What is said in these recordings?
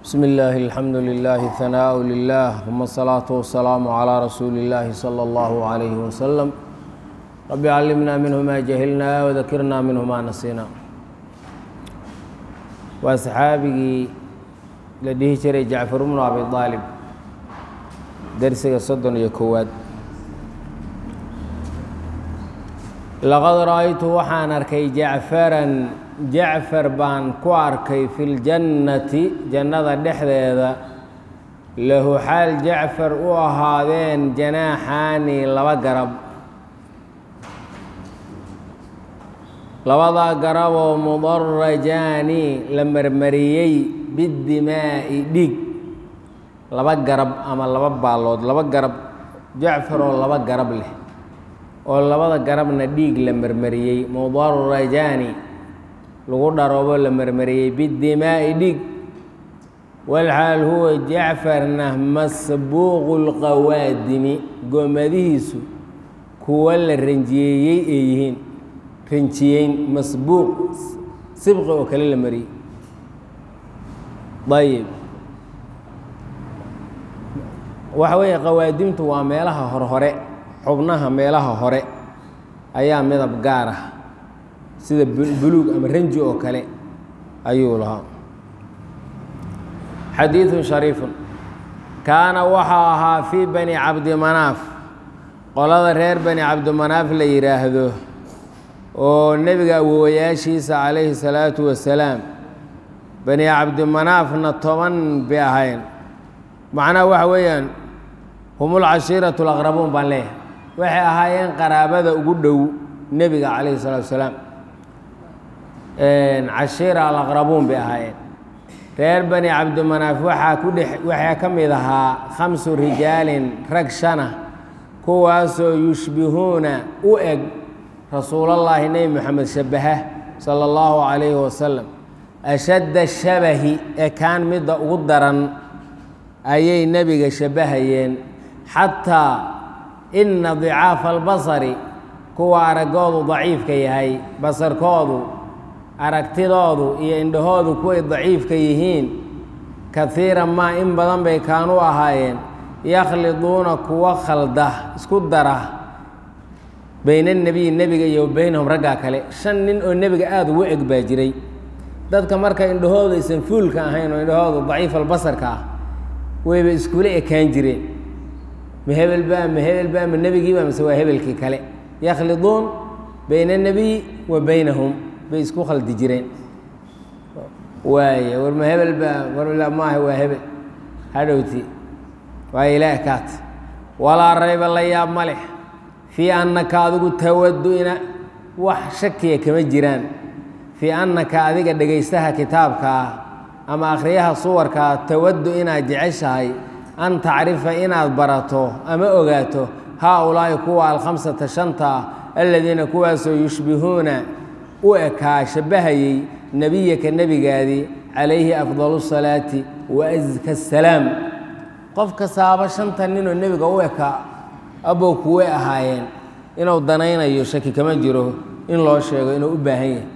بسم الله الحمد لله ثناء لله ثم الصلاة والسلام على رسول الله صلى الله عليه وسلم رب علمنا منه ما جهلنا وذكرنا منه ما نسينا وأصحاabigii la dhihi jiray jacfar bnu abi aalib dersiga soddon iyo kowaad laqad ra'aytu waxaan arkay jacfaran jacfar baan ku arkay fi ljannati jannada dhexdeeda lahu xaal jacfar u ahaadeen janaaxaani laba garab labadaa garaboo mudarajaani la marmariyey biddimaa'i dhiig laba garab ama laba baallood laba garab jacfar oo laba garab leh oo labada garabna dhiig la marmariyey mudarajaani lagu dharoobo la marmariyey biddimaa'i dhiig walxaal huwa jacfarna masbuuqu lqawaadimi goomadihiisu kuwa la ranjiyeeyey ay yihiin ranjiyeyn masbuuq sibqi oo kale la mariyey ayib waxa weeye qawaadimtu waa meelaha horhore xubnaha meelaha hore ayaa midab gaar ah sida buluug ama ranji oo kale ayuu lahaa xadiiثu shariifun kaana waxaa ahaa fii bani cabdimanaaf qolada reer bani cabdimanaaf la yidhaahdo oo nebiga awowayaashiisa calayhi salaatu wasalaam bani cabdimanaafna toban bay ahayn macnaha waxa weeyaan humul cashiiratu laqrabuun baan leeyahay waxay ahaayeen qaraabada ugu dhow nebiga calayhi salaatu wasalaam cashiira alaqrabuun bay ahaayeen reer bani cabdimanaaf waxaa ku dhex waxaa ka mid ahaa khamsu rijaalin rag shana kuwaasoo yushbihuuna u eg rasuulallaahi nebi moxamed shabaha sala allahu calayhi wasalam ashadda shabahi ee kaan midda ugu daran ayay nebiga shabbahayeen xataa inna dicaafa albasari kuwa araggoodu daciifka yahay basarkoodu aragtidoodu iyo indhahoodu kuway daciifka yihiin kaiiran maa in badan bay kaanu ahaayeen yakhliduuna kuwa khalda isku dara bayna nebiyi nebiga iyo baynahum raggaa kale shan nin oo nebiga aada ugu eg baa jiray dadka marka indhahoodu aysan fuulka ahayn oo indhahoodu daciif albasarka ah wayba iskula ekaan jireen ma hebelba ma hebelba ma nebigiiba mise waa hebelkii kale yakhliduun bayna nebiyi wa baynahum bay isku khaldi jireen waay war ma hebelba war maaha waa hebel hadhowti waa ilaah kaat walaa rayba la yaab ma leh fii annaka adigu tawaddu ina wax shakiya kama jiraan fii annaka adiga dhegaystaha kitaabka ah ama akhriyaha suwarkaa tawaddu inaad jeceshahay an tacrifa inaad barato ama ogaato haa ulaahi kuwa alkhamsata shanta ah aladiina kuwaasoo yushbihuuna u ekaa shabbahayey nebiyaka nebigaadii calayhi afdalu salaati wa aska asalaam qof kastaaba shanta ninoo nebiga u ekaa abow kuway ahaayeen inuu danaynayo shaki kama jiro in loo sheego inuu u baahan yahay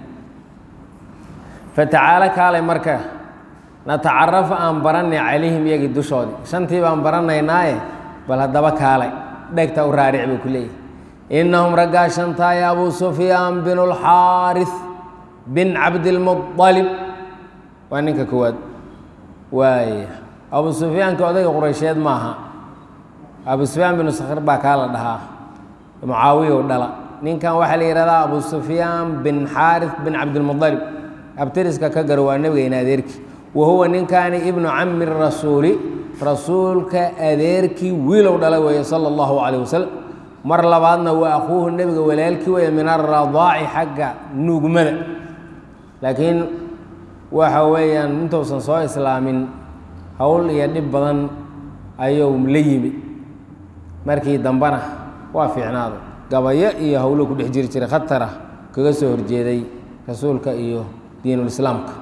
fatacaalo kaalay marka natacarafa aan barannay calayhim iyagii dushoodii shantii baan baranaynaaye bal haddaba kaalay dhegta u raaric buu ku leeyahy innahum raggaa shantaaya abuu sufyaan bin اlxaaris bin cabdilmuطalib waa ninka koowaad waaya abuu sufyaanka odayga quraysheed maaha abuu sufyaan binu sakhr baa kaa la dhahaa mucaawiya u dhala ninkan waxaa la yihahdaa abuu sufyaan bin xaaris bin cabdilmuطalib abtiriska ka garo waa nebigayna adeerkii wa huwa ninkaani ibnu cami rasuuli rasuulka adeerkii wiilow dhala weeye sala allahu calayh wasalam mar labaadna waa akhuuhu nebiga walaalkii weeye min aradaaci xagga nuugmada laakiin waxa weeyaan intuusan soo islaamin howl iyo dhib badan ayuu la yimid markii dambena waa fiicnaaday gabayo iyo howlo ku dhex jiri jiray khatara kaga soo horjeeday rasuulka iyo diinulislaamka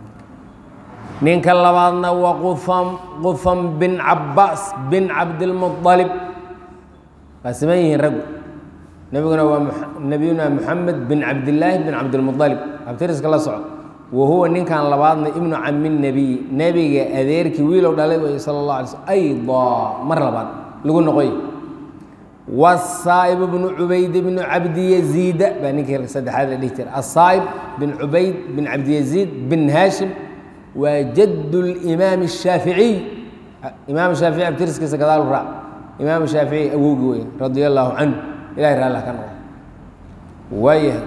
ninka labaadna waa qufam qufam bin cabaas bin cabdilmuطalib waa siman yihiin raggu nebiguna waa nebiyuna moxamed bin cabdillaahi bin cabdilmuطalib abtiriska la soco wa huwa ninkan labaadna ibnu cami nebiy nebiga adeerkii wiilow dhalay wey sala allah alay slm aydaa mar labaad lagu noqoy wasaa'ib bnu cubayd bnu cabdiyaziida baa ninkii saddexaad la dhihi jira asaa'ib bin cubayd bin cabdiyaziid bin haashim waa jadd limaam الshaaficiy imaam shaafici abtiriskiisa gadaal raac imaam shaafici awowgi wey radia allaahu canhu ilahay raalla ka noqo waayahay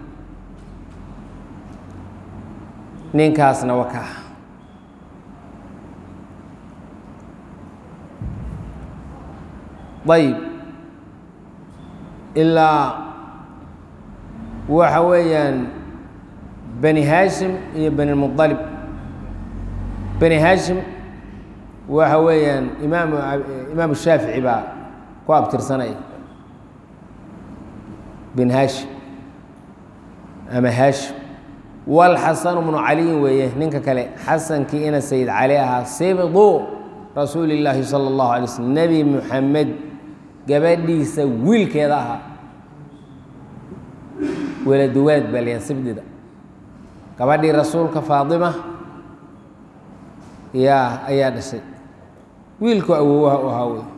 ninkaasna waa kaa ayb ilaa waxa weeyaan bani haashim iyo bani muطalib bani haashim waxa weeyaan imaam imaam shaafici baa ku abtirsanaya bin haashim ama haashim walxasanu bnu caliyin weeye ninka kale xasankii ina sayid cali ahaa sibdu rasuuli llaahi sala allahu alay slm nebi muxamed gabadhiisa wiilkeeda ahaa weladuwaad baa layaa sibdida gabadhii rasuulka faadima yaa ayaa dhashay wiilku awowaha u ahaa wey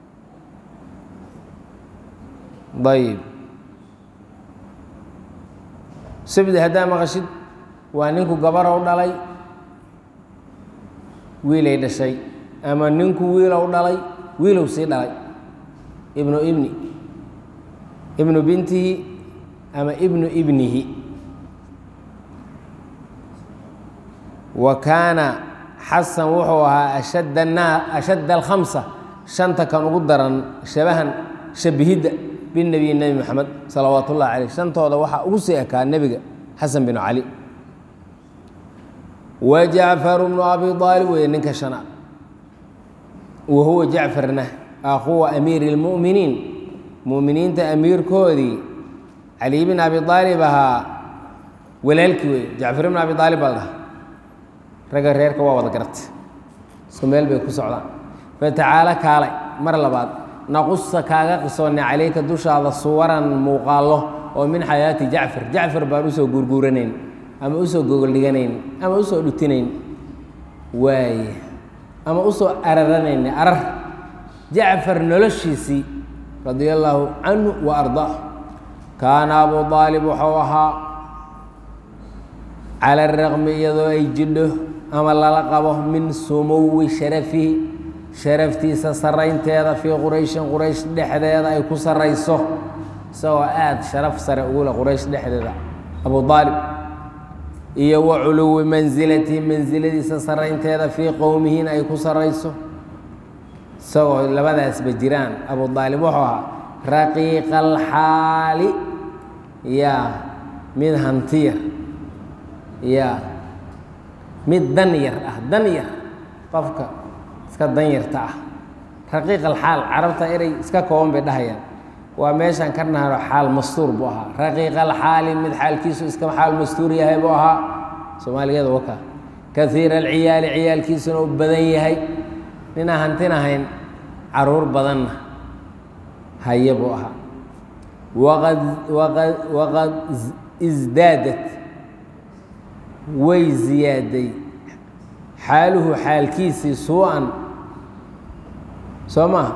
ayib sibdi haddaa maqashid waa ninku gabarow dhalay wiilay dhashay ama ninku wiilow dhalay wiilow sii dhalay ibnu ibni ibnu bintihi ama ibnu ibnihi wa kaana xasan wuxuu ahaa ashadd anaa ashadd alkhamsa shanta kan ugu daran shabahan shabihidda binabiy nebi moxamed salawaat ullahi caleyh shantooda waxaa ugu sii ekaa nebiga xasan binu cali wa jacfaru bnu abi aalib weeye ninka shanaad wa huwa jacfarna akhuwa amiiri اlmu'miniin mu'miniinta amiirkoodii cali bn abi aalib ahaa walaalkii weeye jacfar bn abi aalib baa la dhaha ragga reerka waa wada garatay isku meel bay ku socdaan fatacaalo kaalay mar labaad naqusa kaaga qisoonnay calayka dushaada suwaran muuqaallo oo min xayaati jacfar jacfar baan usoo guurguuranayn ama usoo gogoldhiganayn ama usoo dhutinayn waaye ama usoo araranayn arar jacfar noloshiisii radia allaahu canhu wa ardaa kaana abu aalib wuxuu ahaa cala araqmi iyadoo ay jidho ama lala qabo min sumuwi sharafihi sharaftiisa saraynteeda fii qurayshin quraysh dhexdeeda ay ku sarayso isagoo aada sharaf sare ugule quraysh dhexdeeda abu aalib iyo wa culuwi mansilatihi mansiladiisa saraynteeda fii qowmihiina ay ku sarayso isagoo labadaasba jiraan abu aalib wuxuu ahaa raqiiqa alxaali yaa mid hantiyar yaa mid dan yar ah dan yar qofka iska dan yarta ah raqiiq alxaal carabta erey iska kooban bay dhahayaan waa meeshaan ka naharo xaal mastuur buu ahaa raqiiq alxaali mid xaalkiisu iska xaal mastuur yahay buu ahaa soomaaligeeda waka kaiira alciyaali ciyaalkiisuna u badan yahay ninaa hantinahayn caruur badanna haye buu ahaa waqad waqad waqad isdaadat way ziyaaday xaaluhu xaalkiisii suu-an soo maha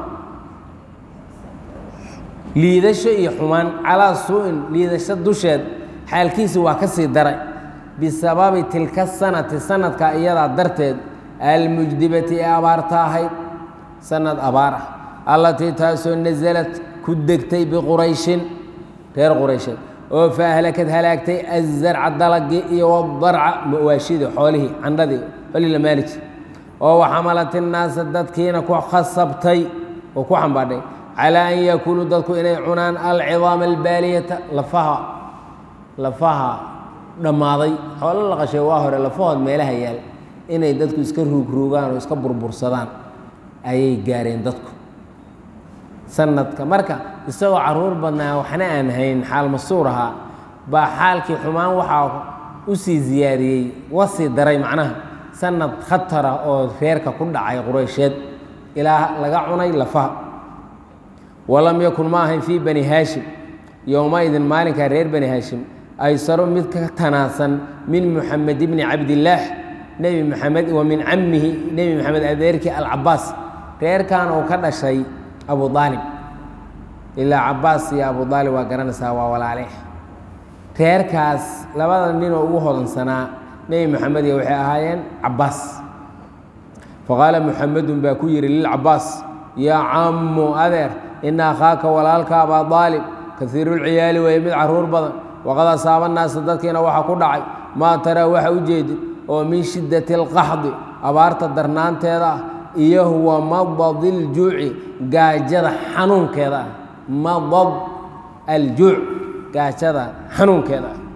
liidasho iyo xumaan calaa suu-in liidasho dusheed xaalkiisii waa ka sii daray bisababi tilka sanati sanadka iyadaa darteed almujdibati ee abaarta ahayd sanad abaar ah allatii taasoo nasalad ku degtay biqurayshin reer quraysheed oo fa ahlakad halaagtay azarca dalagii iyo wadarca mawaashidii xoolihii candhadii xoolihii la maali jir oo waxamalat innaasa dadkiina ku khasabtay oo ku xambaadhay calaa an yakuluu dadku inay cunaan alcidaama albaaliyata lafaha lafaha dhammaaday xoolo la qashay waa hore lafahood meelaha yaal inay dadku iska ruugruugaan oo iska burbursadaan ayay gaareen dadku sanadka marka isagoo caruur badnaa waxna aan hayn xaal masuur ahaa baa xaalkii xumaan waxaa u sii ziyaadiyey wasii daray macnaha sanad khatara oo reerka ku dhacay quraysheed ilaa laga cunay lafaha walam yakun ma ahayn fii bani haashim yowmaidin maalinkaa reer bani haashim aysaru mid ka tanaasan min muxamed bni cabdillaah nebi maxamed wa min camihi nebi maxamed adeerkii alcabaas reerkan uu ka dhashay abu aalib ilaa cabaas iyo abu aalib waa garanaysaa waa walaale reerkaas labada ninoo ugu hodansanaa nebi maxamed iyo waxay ahaayeen cabaas faqaala muxamedun baa ku yidhi lilcabaas yaa cammu adeer ina akhaaka walaalka abaa aalib kaiirulciyaali weeye mid caruur badan waqad asaaba naasa dadkiina waxaa ku dhacay maa taraa waxa u jeedid oo min shiddati alqaxdi abaarta darnaanteeda ah iyo huwa madadi ljuuci gaajada xanuunkeeda ah madad aljuuc gaajada xanuunkeeda ah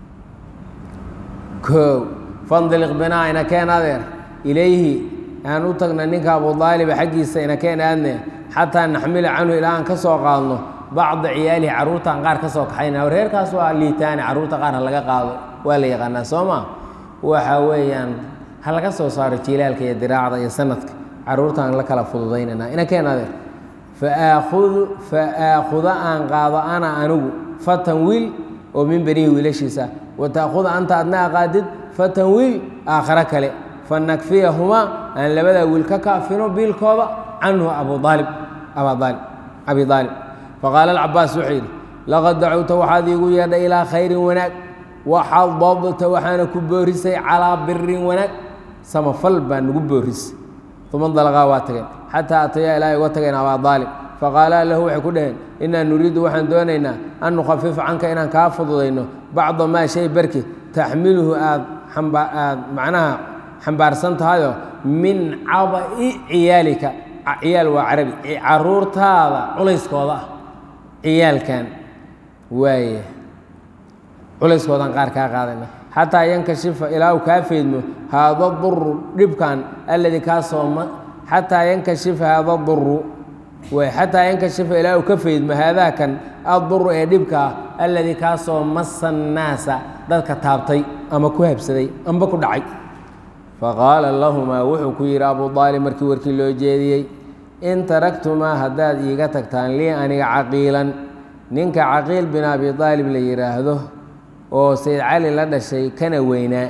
koow fandiliq binaa ina keen adeer ilayhi aan u tagna ninka abu aaliba xaggiisa ina keen aadne xataa naxmila canhu ilaa aan ka soo qaadno bacda ciyaalihi carruurtaan qaar ka soo kaxayna reerkaas waa liitaane carruurta qaar ha laga qaado waa la yaqaanaa soo maa waxa weeyaan ha laga soo saaro jiilaalka iyo diraacda iyo sanadka carruurtaan la kala fududaynana ina keen adeer faaakudu fa aakhuda aan qaado ana anigu fatan wiil oo min benihi wiilashiisa wa taakhuda anta adna aqaadid fatan wiil aakhare kale fanakfiyahumaa aan labadaa wiil ka kaafino biilkooda canhu abu aalib abaa aalib abi aalib faqaala alcabaas wuxuu yidhi laqad dacowta waxaad iigu yeedhay ilaa khayrin wanaag waxadadta waxaana ku boorisay calaa birin wanaag samafal baa nagu boorisay uma dalaqaa waa tageen xataa atayaa ilaahay uga tageen abaa aalib faqaalaa lahu waxay ku dhaheen inaa nuriidu waxaan doonaynaa an nukhafifa canka inaan kaa fududayno bacda maa shay barki taxmiluhu aad aad macnaha xambaarsan tahayoo min caba'i ciyaalika ciyaal waa carabi caruurtaada culayskooda ah ciyaalkan waaye culayskoodaan qaar kaa qaadayna xataa yankashifa ilaa uu kaa faydmo haada duru dhibkan alladii kaasoo xataa yankashifa haada duru way xataa yankashifa ilaa uu ka faydmo haadaakan adduru ee dhibka ah alladii kaasoo masa annaasa dadka taabtay ama ku habsaday amba ku dhacay faqaala lahumaa wuxuu ku yidhi abu aalib markii warkii loo jeediyey in taraktumaa haddaad iiga tagtaan lii aniga caqiilan ninka caqiil bin abi aalib la yidhaahdo oo sayd cali la dhashay kana weynaa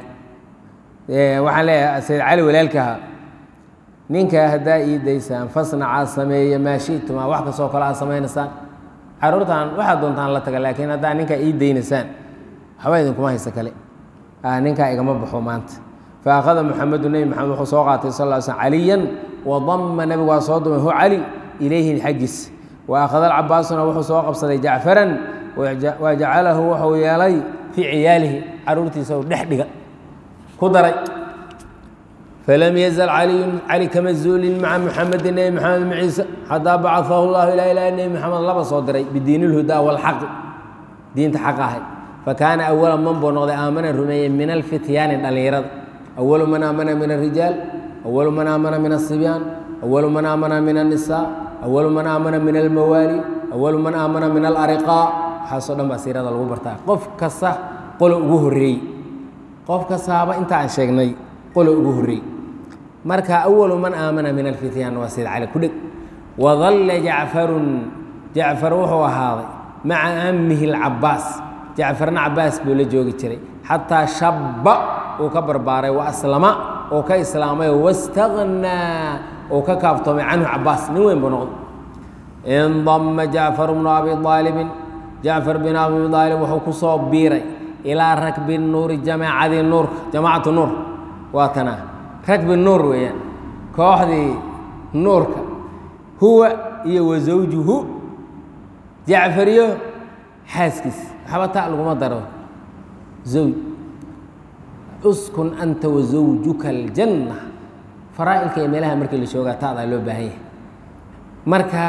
waxaan leeyahay sayd cali walaalkaha ninkaa haddaa ii daysaan fasnacaa sameeya maa shitumaa wax kastoo kale aad samaynaysaan caruurtaan waxaad doontaan la taga laakiin haddaa ninkaa ii daynaysaan waxba idinkuma haysa kale ninkaa igama baxo maanta faakhada muxamedu nebi maxamed wuxuu soo qaatay sal l slm caliyan wadama nebigu waa soo dumay hu cali ilayhi xaggiis wa akhada alcabaasuna wuxuu soo qabsaday jacfaran wa jacalahu wuxuu yeelay fii ciyaalihi caruurtiisa u dhex dhiga ku daray falam yazal caliyun cali kama zuulin maca muxamedin nebi maxamed maciise xataa bacaahu llahu ilaa ilaa nebi maxamed laba soo diray bidiin ilhudaa walxaqi diinta xaqa ahay fakaana awala man buu noqday aamana rumeeyey min alfityaani dhallinyarada awalu man aamana min alrijaal awalu man aamana min asibyaan awalu man aamana min annisaa awalu man aamana min almawaali awalu man aamana min alariqaa waxaasoo dhan baa siirada lagu bartaa qof kasta qolo ugu horreey qof kastaaba inta aan sheegnay qolo ugu horreey marka awalu man aamana min alfityaan waa sayd cali ku dheg wadalla jacfarun jacfar wuxuu ahaaday maca amihi alcabaas jacfarna cabaas buu la joogi jiray xataa shabba uu ka barbaaray wa aslama oo ka islaamay wastaghnaa oo ka kaaftoomay canhu cabaas nin weyn buu noqday indama jacfar bnu abi aalibin jacfar bin abi aalib wuxuu ku soo biiray ilaa rakbi nuuri jamaacadii nuurka jamaacatu nuur waa tanaa rakbi nuur weeyaan kooxdii nuurka huwa iyo wa zawjuhu jacfariyo xaaskiis waxba ta laguma daro zawj uskun anta wa zawjuka aljanna faraa'ilka iyo meelaha markii la joogaa ta'daa loo baahan yahay marka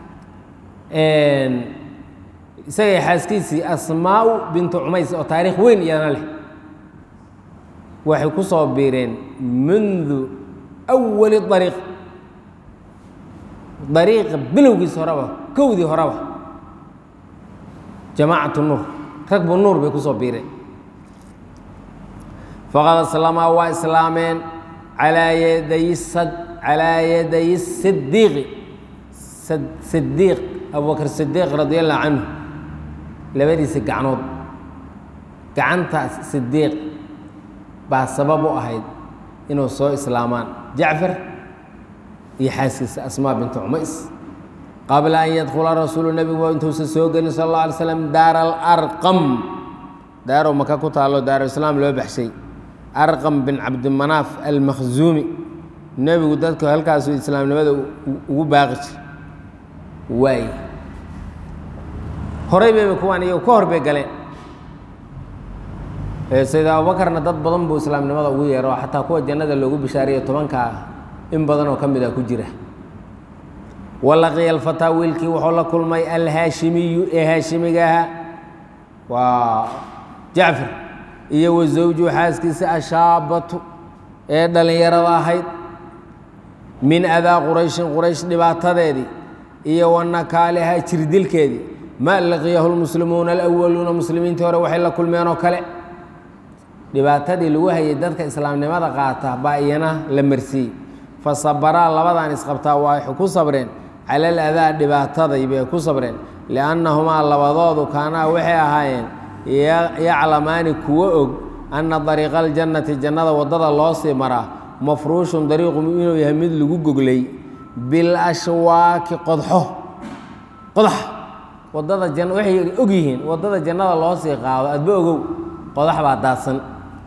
isagay xaaskiisii asmaau bintu cumays oo taariikh weyn iyadana leh waxay ku soo biireen mundu awali ariiq dariiqa bilowgiisa horeba kowdii horeba jamaacatu nuur ragbu nuur bay ku soo biireen faqad aslamaa waa islaameen calaa yaday calaa yaday sidiiqi sidiiq abubakr sidiiq radi allahu canhu labadiisa gacnood gacanta sidiiq baa sabab u ahayd inuu soo islaamaan jacfar iyo xaaskiisa asmaa bintu cumays qabla an yadkhula rasuulu nebigu intuusan soo gelin sal alla alay slam daara alarqam daarow maka ku taalo daaruislaam loo baxshay arqam bin cabdimanaaf almakhzuumi nebigu dadka halkaasu islaamnimada ugu baaqi jir waay horay bayba kuwaan iyagu ka hor bay galeen sayid abubakarna dad badan buu islaamnimada ugu yeero xataa kuwa jannada loogu bishaariyo tobankaa in badan oo ka mid a ku jira walaqiya alfataa wiilkii wuxuu la kulmay alhaashimiyu ee haashimiga ahaa waa jacfar iyo wa zawju xaaskiisa ashaabatu ee dhallinyarada ahayd min adaa qurayshin quraysh dhibaatadeedii iyo wanakaaliha jirdilkeedii ma laqiyahu lmuslimuuna alawaluuna muslimiintii hore waxay la kulmeen oo kale dhibaatadii lagu hayay dadka islaamnimada qaata baa iyana la marsiiyey fa sabaraa labadan isqabtaa waxay ku sabreen cala aladaa dhibaataday bay ku sabreen liannahumaa labadoodu kaanaa waxay ahaayeen yaclamaani kuwo og anna dariiqa aljannati jannada waddada loo sii maraa mafruushun dariiqu inuu yahay mid lagu goglay bilashwaaki qodxo qodax wadada jan waxay og yihiin waddada jannada loo sii qaado adba ogow qodax baa daadsan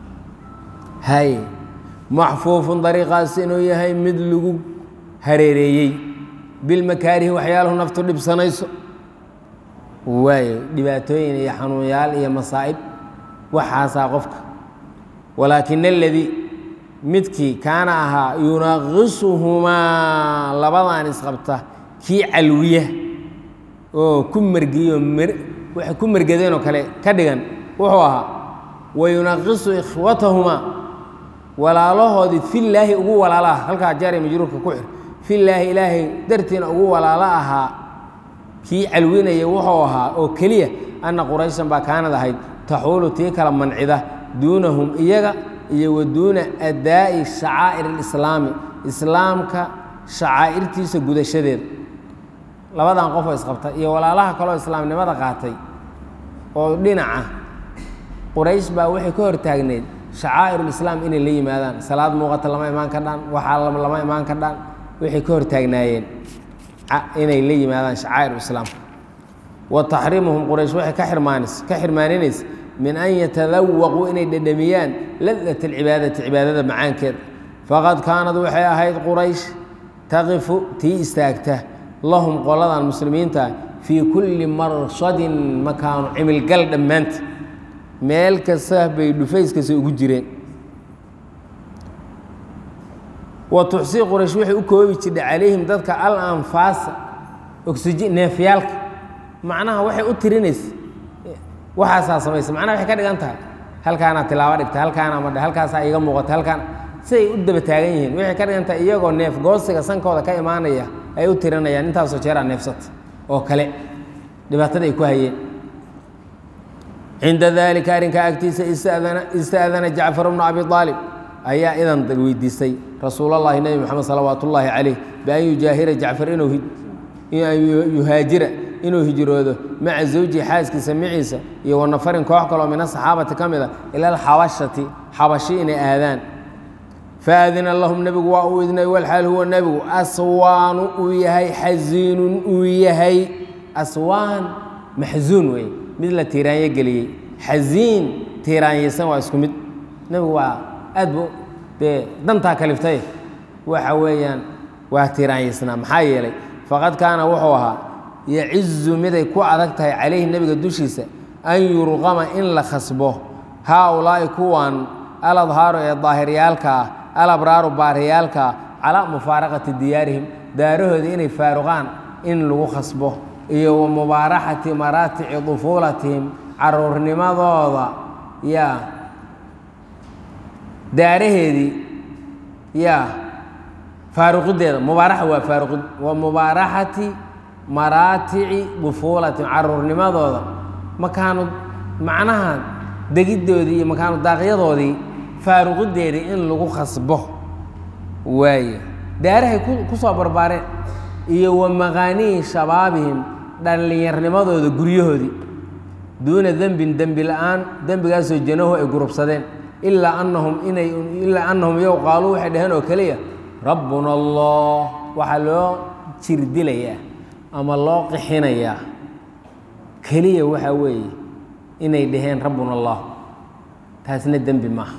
hay maxfuufun dariiqaas inuu yahay mid lagu hareereeyey bilmakaarihi waxyaalahu naftu dhibsanayso waayo dhibaatooyin iyo xanuunyaal iyo masaa'ib waxaasaa qofka walaakin aladii midkii kaana ahaa yunaqisuhumaa labadan isqabta kii calwiya oo ku mergiyo waxay ku mergadeen oo kale ka dhigan wuxuu ahaa wayunaqisu ikhwatahumaa walaalahoodii fillaahi ugu walaalo ah halkaa jaari majruurka ku xir fillaahi ilaahay dartiina ugu walaalo ahaa kii calwinaya wuxuu ahaa oo keliya anna qurayshan baa kaanad ahayd taxuulu tii kala mancida duunahum iyaga iyo wa duuna adaa'i shacaa'ir alislaami islaamka shacaa'irtiisa gudashadeeda labadan qofoo isqabta iyo walaalaha kaloo islaamnimada qaatay oo dhinaca quraysh baa waxay ka hortaagneyd shacaa'irulislaam inay la yimaadaan salaad muuqata lama imaan ka dhaan waxaa lama imaan ka dhaan waxay ka hortaagnaayeen inay la yimaadaan shacaa'irulislaam wa taxriimuhum quraysh waxay ka xirmaanis ka xirmaaninaysa min an yatadawaquu inay dhedhamiyaan ladat alcibaadati cibaadada macaankeeda faqad kaanad waxay ahayd quraysh taqifu tii istaagta lahum qoladan muslimiinta fii kulli marshadin makaanu cimilgal dhammaanta meel kasta bay dhufayskasa ugu jireen wa tuxsii quraysh waxay u koobi jirdhay calayhim dadka al anfaasa oxiji neefyaalka macnaha waxay u tirinaysa waxaasaa samaysa macnaha waxay ka dhigan tahay halkaanaa tilaabo dhigta halkaanaa madhe halkaasaa iiga muuqata halkaan siday u daba taagan yihiin waxay ka dhigan tahay iyagoo neef goosiga sankooda ka imaanaya ay u tirinayaan intaasoo jeeraa neefsata oo kale dhibaatada ay ku hayeen cinda dalika arrinkaa agtiisa ista'dana jacfar bnu abi aalib ayaa idan weydiistay rasuulallaahi nebi moxamed salawaat ullaahi calayh bian yujaahira jacfar inuu yuhaajira inuu hijroodo maca zawjihi xaaskiisa maciisa iyo wa nafarin koox kaloo min asaxaabati ka mid a ila alxabashati xabashi inay aadaan faadina lahum nebigu waa uu idnay walxaal huwa nebigu aswaanu uu yahay xasiinun uu yahay aswaan maxsuun weeye mid la tiiraanyo geliyey xasiin tiiraanyaysan waa isku mid nebigu waa aad bu dee dantaa kaliftay waxa weeyaan waa tiiraanyaysnaa maxaa yeelay faqad kaana wuxuu ahaa yacizu miday ku adag tahay calayhi nebiga dushiisa an yurqama in la khasbo haa-ulaa'i kuwan aladhaaru ee daahiryaalka ah alabraaru baariyaalka calaa mufaaraqati diyaarihim daarahooda inay faaruqaan in lagu khasbo iyo wa mubaaraxati maraatici dufuulatihim caruurnimadooda yaa daaraheedii yaa faaruqideeda mubaaraxa waa faaruqid wa mubaaraxati maraatici dufuulatihim caruurnimadooda makaanu macnaha degiddoodii iyo makaanu daaqyadoodii faaruqideedii in lagu khasbo waaye daarahay ku soo barbaareen iyo wa maqaanihi shabaabihim dhallinyarnimadooda guryahoodii duuna dembin dembi la-aan dembigaasoo janahu ay gurubsadeen ilaa anahum inay ilaa anahum yow qaaluu waxay dhaheen oo keliya rabbuna allah waxaa loo jirdilayaa ama loo qixinayaa keliya waxaa weeye inay dhaheen rabbuna allah taasna dembi maaha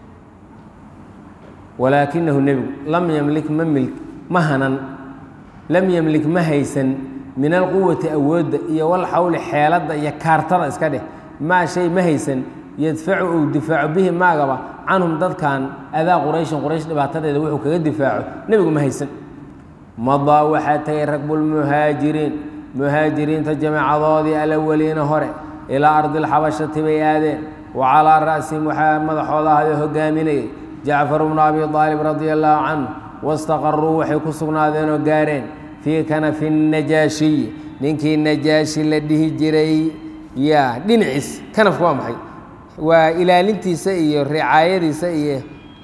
walaakinahu nebigu lam yamlik ma mil ma hanan lam yamlik ma haysan min alquwati awoodda iyo walxawli xeeladda iyo kaartada iska dheh maa shay ma haysan yadfacu uu difaaco bihi maagaba canhum dadkan adaa qurayshin quraysh dhibaatadeeda wuxuu kaga difaaco nebigu ma haysan madaa waxaa tegay ragbulmuhaajiriin muhaajiriinta jamacadoodii alawaliina hore ilaa ardi lxabashati bay aadeen wa calaa ra'sihim waxaa madaxooda ahayoo hogaaminayay jacfar bnu abi aalib radia allaahu canhu wastaqaruu waxay ku sugnaadeen oo gaareen fii kanafi najaashiy ninkii najaashi la dhihi jiray yaa dhinaciis kanafka waa maxay waa ilaalintiisa iyo ricaayadiisa iyo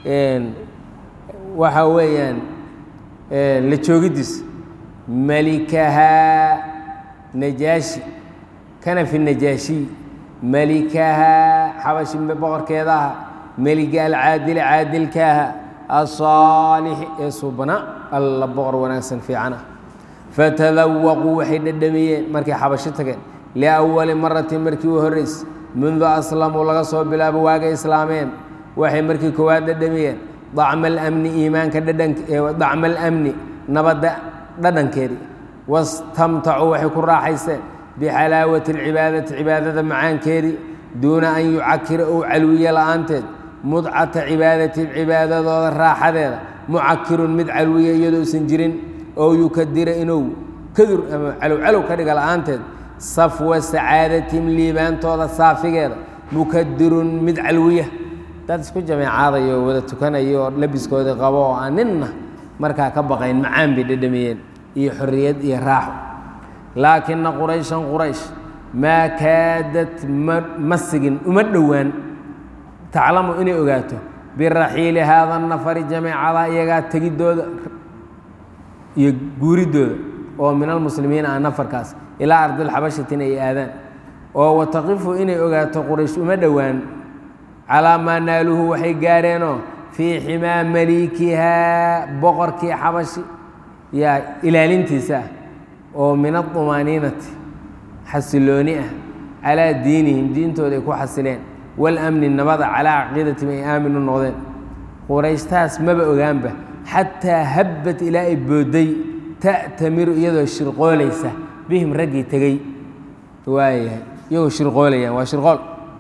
waxa weeyaan la joogiddiisa malikahaa najaashi kanafi najaashiy malikahaa xabashi boqorkeeda aha meliga alcaadili caadilkaaha asaalixi ee suubana alla boqor wanaagsan fiican ah fatadawaquu waxay dhadhamiyeen markay xabashi tageen liawali maratin markii u horreysay mundu aslamuu laga soo bilaabo waagay islaameen waxay markii koowaad dhadhamiyeen dacma alamni iimaanka dacma alamni nabadda dhadhankeedii wastamtacuu waxay ku raaxaysteen bixalaawati alcibaadati cibaadada macaankeedii duuna an yucakira ou calwiye la'aanteed mudcata cibaadati cibaadadooda raaxadeeda mucakirun mid calwiya iyadousan jirin oo yukadira inuu kadur ama calowcalow ka dhiga la'aanteed safwa sacaadatihim liibaantooda saafigeeda mukadirun mid calwiya dad isku jameecaadayo oo wada tukanayo oo labiskoodii qabo oo aan ninna markaa ka baqayn macaan bay dhadhamiyeen iyo xorriyad iyo raaxo laakina qurayshan quraysh maa kaadad ma sigin uma dhowaan taclamu inay ogaato biraxiili haada nafari jameecada iyagaa tegidooda iyo guuridooda oo min almuslimiina ah nafarkaas ilaa ardilxabashatin ay aadaan oo wataqifu inay ogaato quraysh uma dhowaan calaa maa naaluhu waxay gaareenoo fii ximaa maliikihaa boqorkii xabashi yaa ilaalintiisa ah oo min adumaaniinati xasilooni ah calaa diinihim diintooda ay ku xasileen walamni nabada calaa caqiidatihim ay aamin u noqdeen qurayshtaas maba ogaanba xataa habbat ilaa ay boodday ta'tamiru iyadoo shirqoolaysa bihim raggii tegey waayahay iyagoo shirqoolayaan waa shirqool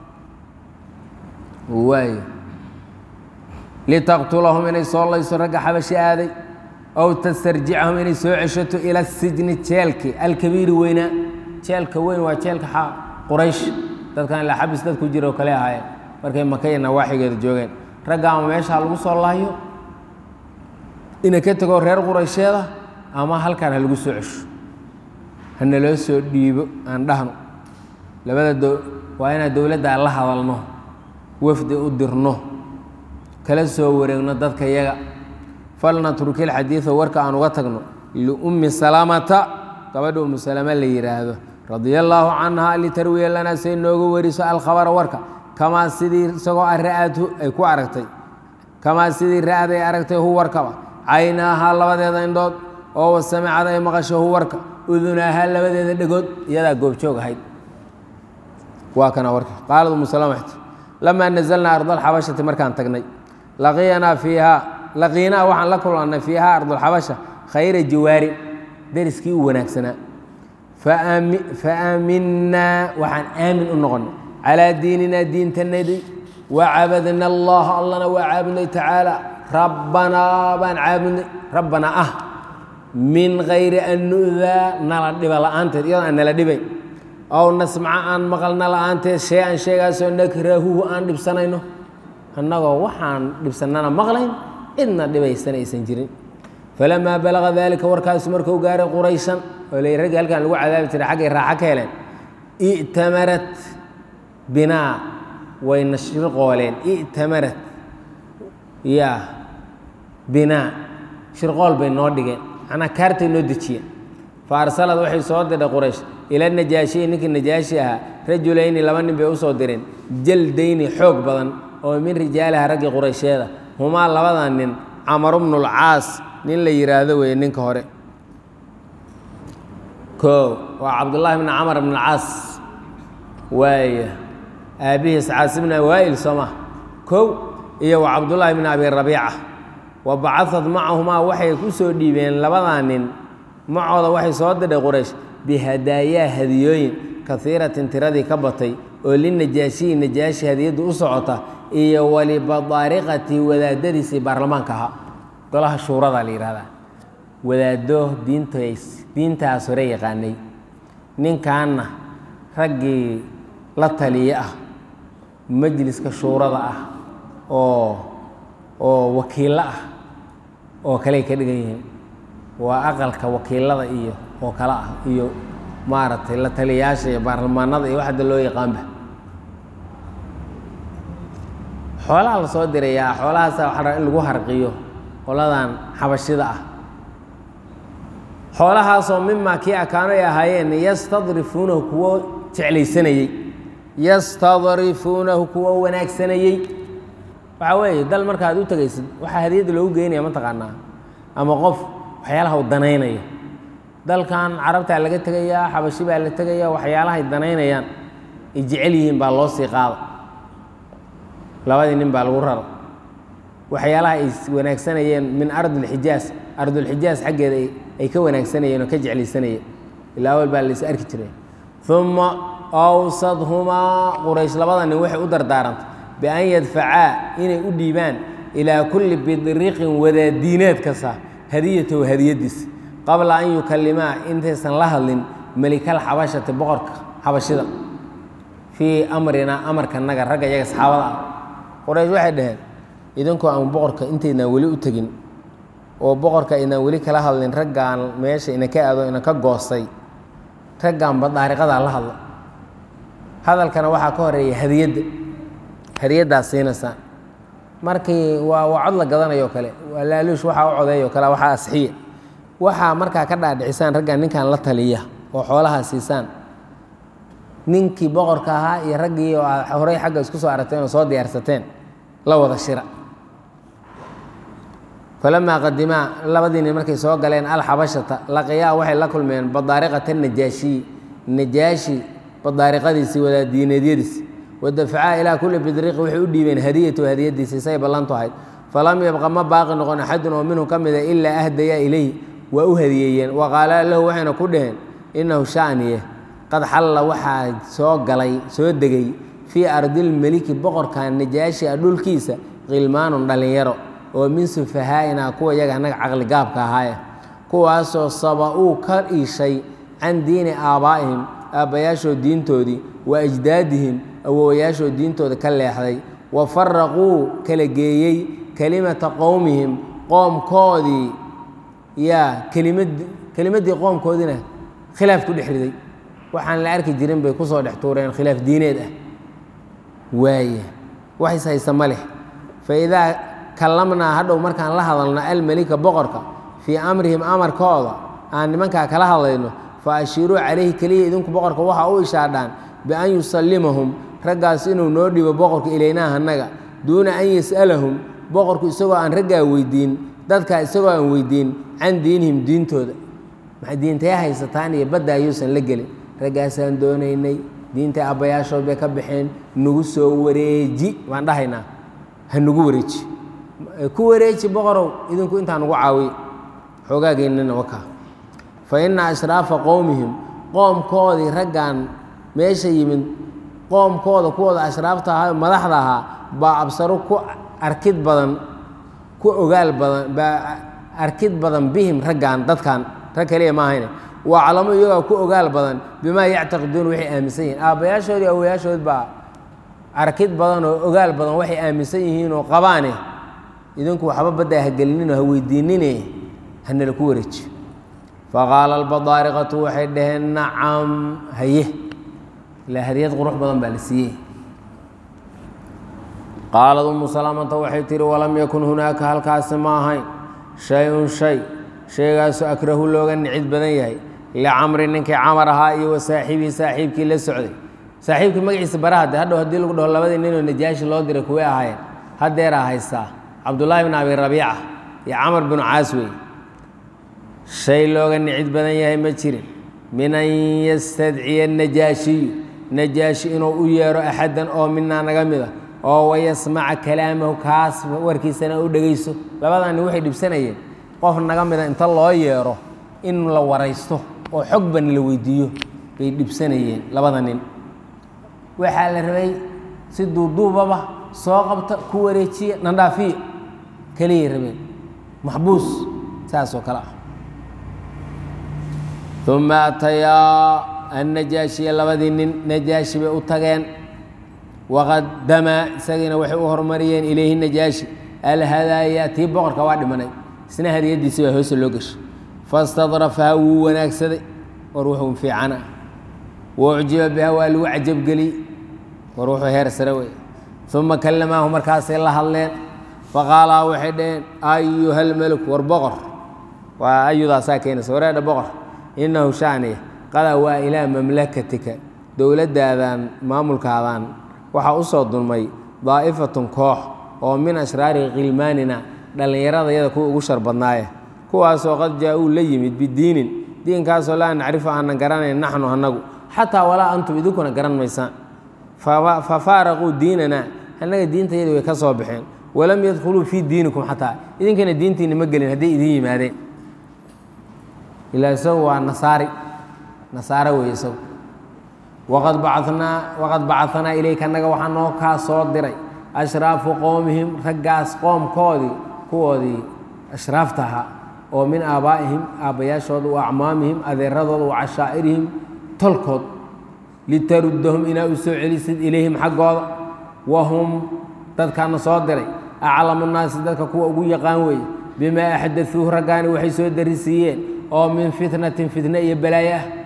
waaya litaqtulahum inay soo layso ragga xabashi aaday ow tastarjicahum inay soo ceshato ila sijni jeelki alkabiiri weynaa jeelka weyn waa jeelka quraysh dadkan ilaa xabis dad ku jira oo kale ahaayeen markay maka iyo nawaaxigeeda joogeen ragga ama meeshaa lagu soo laayo ina ka tegoo reer quraysheeda ama halkaan ha lagu soo cesho hana loo soo dhiibo aan dhahno labada do waa inaan dowladda la hadalno wafdi u dirno kala soo wareegno dadka yaga falnatruki alxadiida warka aan uga tagno liummi salamata gabadha ummu salama la yidhaahdo radia allaahu canha litarwiya lanaa say nooga wariso alkhabara warka kamaa sidii isagoo a ra'adhu ay ku aragtay kamaa sidii ra'ad ay aragtay hu warkaba caynaahaa labadeeda indhood oo wasamicad ay maqasho hu warka udunaahaa labadeeda dhegood iyadaa goobjoog ahayd waa kana warka qaalad umu salama waxti lamaa nazalnaa ardalxabashati markaan tagnay laqiyanaa fiihaa laqiinaa waxaan la kulannay fiihaa ardulxabasha khayra jiwaari deriskii u wanaagsanaa faaaminaa waxaan aamin u noqonnay calaa diininaa diintanadii wacabadna allaha allana waa caabudnay tacaala rabbanaa baan caabudnay rabbanaa ah min kayri an nu'daa nala dhiba la'aanteed iyadoo aan nala dhibayn ow nasmaca aan maqalna la'aanteed shay an sheegaasoo nakrahuhu aan dhibsanayno annagoo waxaan dhibsannana maqlayn cidna dhibaysana aysan jirin falamaa balaga daalika warkaasu markuu gaaray qurayshan oo la raggii halkaan lagu cadaabi jiray xaggay raaxo ka heleen i'tamarat binaa wayna shirqooleen i'tamarat yaa binaa shirqool bay noo dhigeen macnaa kaartay noo dejiyeen fa arsalad waxay soo diray quraysh ila najaashiyi ninkii najaashi ahaa rajulayni laba nin bay usoo direen jaldayni xoog badan oo min rijaaliha raggii quraysheeda humaa labada nin camaru bnulcaas nin la yidhaahdo weeye ninka hore koo waa cabdullaahi bni camar bn alcaas waaya aabbihiis caas bn waa'il soo ma kow iyo wa cabdullaahi bni abi rabiica wa bacadad macahumaa waxay ku soo dhiibeen labadaa nin macooda waxay soo diray quraysh bihadaayaa hadiyooyin kaiiratin tiradii ka batay oo linajaashiyi najaashi hadiyadda u socota iyo walibadaariqati wadaadadiisii baarlamaanka ahaa golaha shuurada la yidhahdaa wadaado diintays diintaas hore yaqaanay ninkanna raggii la taliye ah majliska shuurada ah oo oo wakiillo ah oo kaley ka dhigan yihiin waa aqalka wakiilada iyo oo kale ah iyo maaragtay la taliyayaasha iyo baarlamaanada iyo waxda loo yaqaanba xoolaha la soo dirayaa xoolahaasa waxaa rabaa in lagu harqiyo qoladan xabashida ah xoolahaasoo mimaa kii akaano ay ahaayeen yastadrifuunahu kuwo jeclaysanayey yastadrifuunahu kuwo wanaagsanayey waxaa weeye dal markaad u tegaysid waxaa hadiyadda loogu geynaya mataqaanaa ama qof waxyaalaha u danaynaya dalkan carabtaa laga tegayaa xabashi baa la tegayaa waxyaalahay danaynayaan ay jecel yihiin baa loo sii qaada labadii nin baa lagu rara waxyaalaha ay wanaagsanayeen min ardilxijaas ardulxijaas xaggeeda ay ka wanaagsanayeen oo ka jeclaysanayeen ilaa awal baa lais arki jiray uma awsadhumaa quraysh labada nin waxay u dardaarantay bian yadfacaa inay u dhiibaan ilaa kulli bidriqin wadaadiineed kasta hadiyatahu hadiyadiis qabla an yukalimaa intaysan la hadlin melikal xabashati boqorka xabashida fii amrina amarkanaga ragga iyaga saxaabada ah qoraysh waxay dhaheen idinkoo aan boqorka intaydnaan weli u tegin oo boqorka aynaan weli kala hadlin raggaan meesha ina ka aado ina ka goostay raggaanba daariqadaa la hadla hadalkana waxaa ka horeeya hadiyadda hadiyaddaas siinaysaan markii waa waa cod la gadanayo kale waa laaluush waxaa u codeeyo kale waxaa asxiya waxaa markaa ka dhaadhicisaan raggan ninkan la taliya oo xoolahaa siisaan ninkii boqorka ahaa iyo raggii oo aad horey xagga isku soo aragteen oo soo diyaarsateen la wada shira falamaa qadimaa labadii nin markay soo galeen alxabashata laqiyaa waxay la kulmeen badaariqata najaashiyi najaashi badaariqadiisii wadaadiineedyadiisi wadafacaa ilaa kulli bidriqi waxay u dhiibeen hadiyatu hadiyadiisi say ballantu ahayd falam yabqa ma baaqi noqon axadun oo minhu ka mida ilaa ahdaya ilayh waa u hadiyeeyeen wa qaala lahu waxayna ku dhaheen innahu shaniye qad xalla waxaa soo galay soo degay fii ardilmeliki boqorka najaashi a dhulkiisa khilmaanun dhallinyaro oo min sufahaa'ina kuwa iyaga annaga caqli gaabka ahaaye kuwaasoo saba-uu ka iishay can diini aabbaa'ihim aabbayaashood diintoodii wa ajdaadihim awowayaashood diintooda ka leexday wa faraquu kala geeyey kelimata qowmihim qoomkoodii yaa kelimad kelimaddii qoomkoodiina khilaaf ku dhex riday waxaan la arki jirin bay ku soo dhex tuureen khilaaf diineed ah waaye waxis haysta ma leh fa idaa kallamnaa hadhow markaan la hadalno almelika boqorka fii amrihim amarkooda aan nimankaa kala hadlayno fa ashiiruu calayhi keliya idinku boqorka waxa u ishaadhaan bian yusallimahum raggaas inuu noo dhibo boqorka ilaynaa annaga duuna an yas'alahum boqorku isagoo aan raggaa weydiin dadkaa isagoo aan weydiin can diinihim diintooda maxay diintee haysataan iyo badda ayuusan la gelin raggaasaan doonaynay diinta abbayaashood bay ka baxeen nagu soo wareeji waan dhahaynaa ha nagu wareeji ku wareeji boqorow idinku intaa nagu caawiy xoogaageennina waka fa inna ashraafa qowmihim qoomkoodii raggan meesha yimid qoomkooda kuwooda ashraafta ahaa madaxda ahaa baa absaro ku arkid badan ku ogaal badan baa arkid badan bihim raggan dadkan rag kaliya ma ahayne waa calamo iyagaa ku ogaal badan bimaa yactaqiduuna waxay aaminsan yihiin aabbayaashoodii awayaashood baa arkid badan oo ogaal badan waxay aaminsan yihiin oo qabaane idinku waxba baddaa ha gelinino ha weydiinine hanala ku wareeji faqaala albadaariqatu waxay dhaheen nacam haye ilaa hadiyad qurux badan baa la siiyey qaalad umu salaamata waxay tihi walam yakun hunaaka halkaasi ma ahayn shay-un shay shaygaasu akrahu looga nicid badan yahay licamri ninkii camar ahaa iyo wa saaxiibii saaxiibkii la socday saaxiibkii magaciisa baraha de hadhow haddii lagu dhaho labadii ninoo najaashi loo diray kuway ahaayeen haddeeraa haystaa cabdullaahi bin abi rabiica iyo camar binu caas wey shay looga nicid badan yahay ma jirin min an yastadciya najaashiyu najaashi inuu u yeero axaddan oo minaa naga mida oo wayasmaca kalaamahu kaas warkiisana u dhegayso labadani waxay dhibsanayeen qof naga mida inta loo yeero in la waraysto oo xogban la weydiiyo bay dhibsanayeen labada nin waxaa la rabay si duuduubaba soo qabta ku wareejiya nandhaafiya keliyay rabeen maxbuus saas oo kale ah uma atayaa annajaashiya labadii nin najaashi bay u tageen waqadama isagiina waxay u hormariyeen ilayhi najaashi alhadaaya tii boqorka waa dhimanay isna hadiyadiisi baa hoose loo geshay fastadrafaha wuu wanaagsaday war wuxuu fiicana waucjiba biha waa lagu cajabgeliyey war wuxuu heer sare wey uma kallamaahu markaasay la hadleen faqaalaa waxay dhaheen ayuha lmeluk war boqor waa ayudaasaa keenaysa wareedha boqor inahu shaaniya qadaa waa ilaa mamlakatika dowladdaadan maamulkaadaan waxaa u soo dulmay daa'ifatun koox oo min ashraari khilmaanina dhallinyaradayada kuwa ugu shar badnaaye kuwaasoo qad jaa-uu la yimid bidiinin diinkaasoo laa nacrifu aanan garanayn naxnu annagu xataa walaa antum idinkuna garan maysaan fa faaraquu diinana annaga diintayada way ka soo baxeen walam yadkhuluu fii diinikum xataa idinkana diintiina ma gelin hadday idin yimaadeen ilaa isagu waa nasaari nasaare weeye isagu waqad bacanaa waqad bacanaa ilayka annaga waxaa noo kaa soo diray ashraafu qowmihim raggaas qoomkoodii kuwoodii ashraafta ahaa oo min aabaa'ihim aabbayaashooda wa acmaamihim adeeradooda wa cashaa'irihim tolkood litaruddahum inaa u soo celisid ilayhim xaggooda wahum dadkaana soo diray aclamu nnaasi dadka kuwa ugu yaqaan weeye bimaa axdaduuh raggaani waxay soo darisiiyeen oo min fitnatin fitne iyo balaayo ah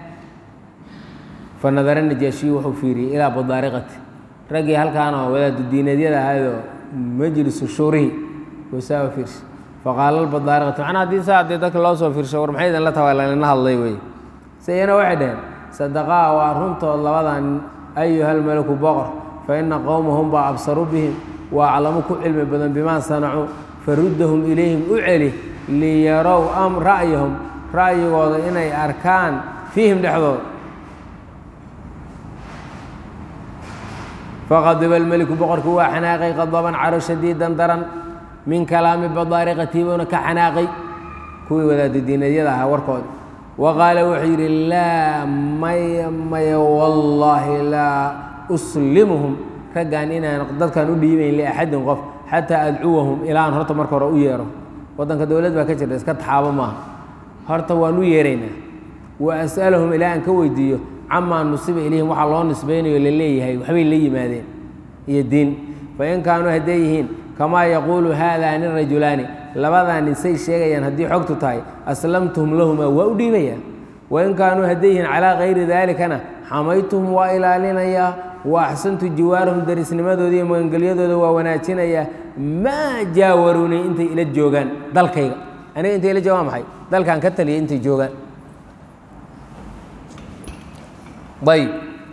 fa nadara najaashiyu wuxuu fiiriyey ilaa badaariqati raggii halkaanoo wadaadu diineedyada ahaydoo majlisu shuurihi wasaa fiirsha faqaala albadaariqatu macnaa haddii saa haddii dadka loo soo fiirsho war maxay idin la tahay lalina hadlay wey se iyana waxay dhaheen sadaqaa waa runtood labadan ayuhalmalaku boqor fa ina qowmahum baa absaru bihim waa aclamu ku cilmi badan bimaa sanacuu faruddahum ilayhim u celi liyarow am ra'yahum ra'yigooda inay arkaan fiihim dhexdooda faqadiba almeliku boqorkii waa xanaaqay qadaban caro shadiidan daran min kalaami badaariqatii buuna ka xanaaqay kuwii wadaadu diinadyada ahaa warkoodi wa qaala wuxuu yidhi laa maya maya wallaahi laa uslimuhum raggaan inaan dadkaan u dhiibayn liaxadin qof xataa adcuwahum ilaan horta marka hore u yeero waddanka dowlad baa ka jirta iska taxaabo maaha horta waan u yeeraynaa wa as'alahum ilaa aan ka weydiiyo camaa nusiba ilayhim waxaa loo nisbaynayo la leeyahay waxbay la yimaadeen iyo diin fain kaanuu hadday yihiin kamaa yaquulu haadaani rajulaani labadaani say sheegayaan haddii xogtu tahay aslamtuhum lahumaa waa u dhiibayaa wain kaanuu hadday yihiin calaa kayri daalikana xamaytuhum waa ilaalinayaa wa axsantu jiwaarahum darisnimadooda iyo magangelyadooda waa wanaajinayaa maa jaawaruunii intay ila joogaan dalkayga aniga intay ila joogaan maxay dalkaan ka taliyay intay joogaan ayb